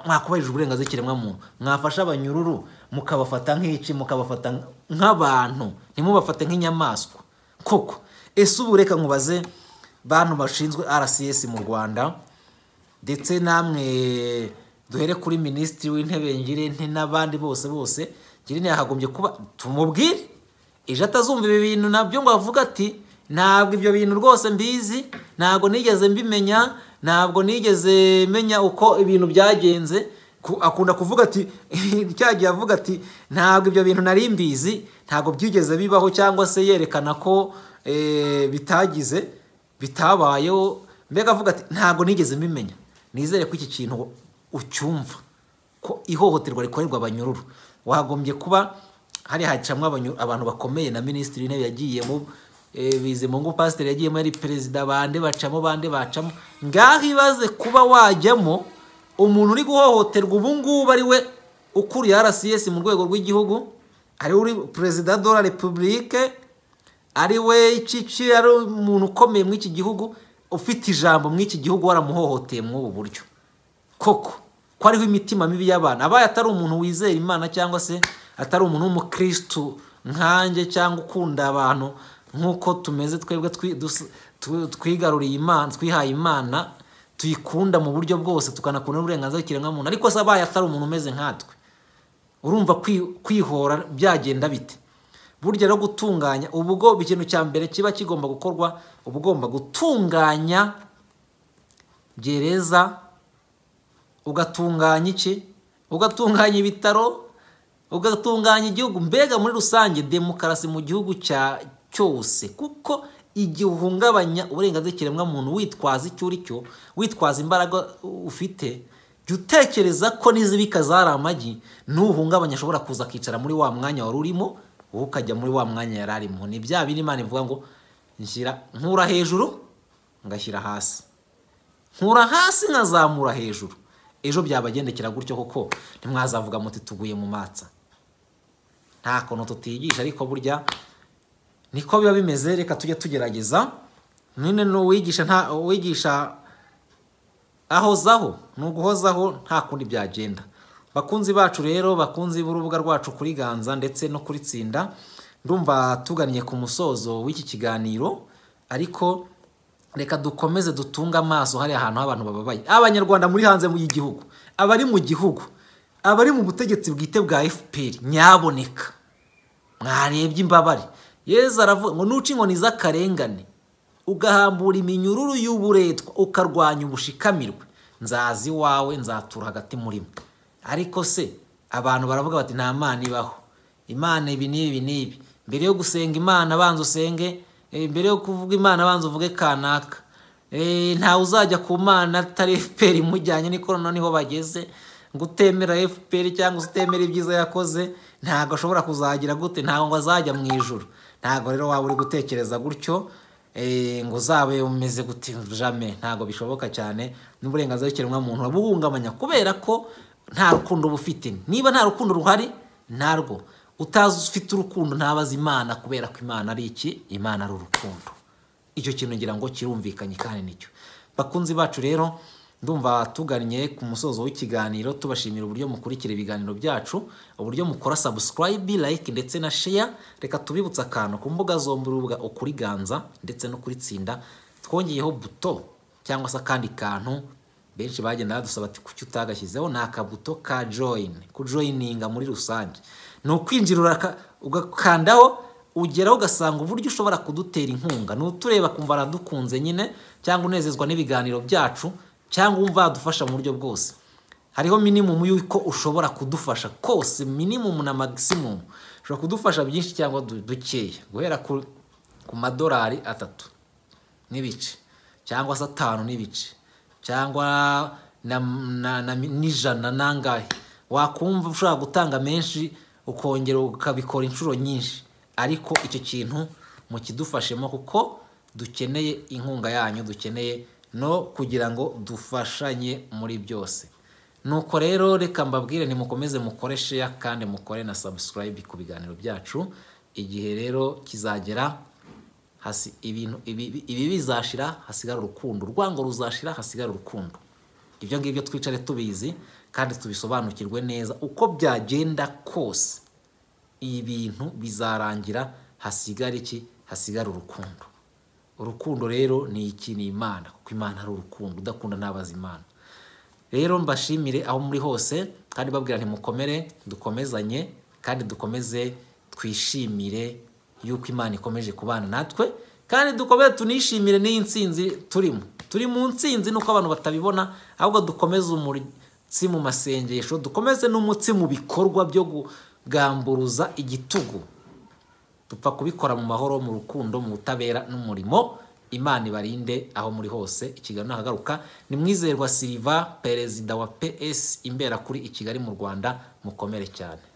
mwakubahirije uburenganzira ikiremwamuntu mwafashe abanyururu mukabafata nk'iki mukabafata nk'abantu ntimubafate nk'inyamaswa koko ese ubu reka nkubaze bantu bashinzwe rcs mu rwanda ndetse namwe duhere kuri minisitiri w'intebe ngirente n'abandi bose bose ngirente yahagombye kuba tumubwire ejo atazumva ibi bintu nabyo ngo avuge ati ntabwo ibyo bintu rwose mbizi ntabwo nigeze mbimenya ntabwo nigeze menya uko ibintu byagenze akunda kuvuga ati cyagiye avuga ati ntabwo ibyo bintu nari mbizi ntabwo byigeze bibaho cyangwa se yerekana ko bitagize bitabayeho mbega avuga ati ntabwo nigeze mbimenya nizere ko iki kintu ucyumva ko ihohoterwa rikorerwa abanyururu wagombye kuba hari hacamo abantu bakomeye na minisitiri w'intebe yagiyemo bizimungu pasiteri yagiyemo yari perezida bande bacamo bande bacamo ngaho ibaze kuba wajyamo umuntu uri guhohoterwa ubu ngubu ari we ukuriye rcs mu rwego rw'igihugu ari uri perezida de la repubulike ari we iki ari umuntu ukomeye muri iki gihugu ufite ijambo muri iki gihugu waramuhohoteye muri ubu buryo koko ko ariho imitima mibi y'abana abaye atari umuntu wizera imana cyangwa se atari umuntu w'umukirisitu nkanjye cyangwa ukunda abantu nk'uko tumeze twebwe twigaruriye imana twihaye imana tuyikunda mu buryo bwose tukanakunda n'uburenganzira bw'ikiremwamuntu ariko se abaye atari umuntu umeze nkatwe urumva kwihora byagenda bite burya no gutunganya ubwo ikintu cya mbere kiba kigomba gukorwa uba ugomba gutunganya gereza ugatunganya iki ugatunganya ibitaro ugatunganya igihugu mbega muri rusange demokarasi mu gihugu cya cyose kuko igihe uhungabanya uburenganzira ikiremwamuntu witwaza icyo uri cyo witwaza imbaraga ufite jya utekereza ko n'izibika zari amagi n'uhungabanya ashobora kuza akicara muri wa mwanya wari urimo wowe ukajya muri wa mwanya yari arimo ni bya bindi imana ivuga ngo nshyira nkura hejuru ngashyira hasi nkura hasi nkazamura hejuru ejo byabagendekera gutyo kuko ntimwazavuga muti tuguye mu matsa nta kuntu tutiyigisha ariko burya niko biba bimeze reka tujye tugerageza nyine n'uwigisha nta uwigisha ahozaho ni uguhozaho nta kundi byagenda bakunzi bacu rero bakunzi b'urubuga rwacu kuri ganza ndetse no kuri tsinda ndumva tugannye ku musozo w'iki kiganiro ariko reka dukomeze dutunge amaso hari ahantu h'abantu bababaye abanyarwanda muri hanze y'igihugu abari mu gihugu abari mu butegetsi bwite bwa fpr nyaboneka mwarebye imbabare yeza aravuga ngo nuce inkoni z'akarengane ugahambura iminyururu y'uburetwa ukarwanya ubushikamirwe nzazi iwawe nzatura hagati muri mwe ariko se abantu baravuga bati nta mana ibaho imana ibi n'ibi n'ibi mbere yo gusenga imana abanza usenge mbere yo kuvuga imana abanza uvuge kanaka ntawe uzajya ku mana atari fpr imujyanye n'ikorana niho bageze ngo utemera fpr cyangwa utemera ibyiza yakoze ntabwo ashobora kuzagira gute ntabwo ngo azajya mu ijoro ntabwo rero waba uri gutekereza gutyo ngo uzabe umeze gute jame ntabwo bishoboka cyane n'uburenganzira bw'ikiremwamuntu urabuhungabanya kubera ko nta rukundo uba ufite niba nta rukundo ruhari narwo utazi ufite urukundo ntabaze imana kubera ko imana ari iki imana ari urukundo icyo kintu ngira ngo kirumvikanye kandi nicyo bakunzi bacu rero ndumva tugannye ku musozo w'ikiganiro tubashimira uburyo mukurikira ibiganiro byacu uburyo mukora sabusikarayibi layike ndetse na sheya reka tubibutse akantu ku mbuga zombi urubuga ukuriganza ndetse no kuri tsinda twongeyeho buto cyangwa se akandi kantu benshi bagenda badusaba ati kuki utagashyizeho ni akabuto ka joyini kujoyininga muri rusange ni ukwinjira ugakandaho ugeraho ugasanga uburyo ushobora kudutera inkunga ni utureba kumva aradukunze nyine cyangwa unezezwa n'ibiganiro byacu cyangwa wumva yadufasha mu buryo bwose hariho minimumu y'uko ushobora kudufasha kose minimumu na magisimumu ushobora kudufasha byinshi cyangwa dukeya guhera ku madorari atatu n'ibice cyangwa se atanu n'ibice cyangwa n'ijana nangahe wakumva ushobora gutanga menshi ukongera ukabikora inshuro nyinshi ariko icyo kintu mukidufashemo kuko dukeneye inkunga yanyu dukeneye no kugira ngo dufashanye muri byose nuko rero reka mbabwire nimukomeze mukore sheya kandi mukore na sabusikarayibi ku biganiro byacu igihe rero kizagera hasi ibintu ibi bizashira hasigara urukundo urwango ruzashira hasigara urukundo ibyo ngibyo twicare tubizi kandi tubisobanukirwe neza uko byagenda kose ibintu bizarangira hasigara iki hasigara urukundo urukundo rero ni iki ni imana kuko imana ari urukundo udakunda ntabaza imana rero mbashimire aho muri hose kandi babwira ntimukomere dukomezanye kandi dukomeze twishimire yuko imana ikomeje kubana natwe kandi dukomeze tunishimire n'iyi nsinzi turimo turi mu nsinzi nuko abantu batabibona ahubwo dukomeze umutsi mu masengesho dukomeze n'umutsi mu bikorwa byo kugamburuza igitugu dupfa kubikora mu mahoro mu rukundo mu butabera n'umurimo imana ibarinde aho muri hose ikiganiro ahagaruka ni mwizerwa siriva perezida wa ps imbera kuri i kigali mu rwanda mukomere cyane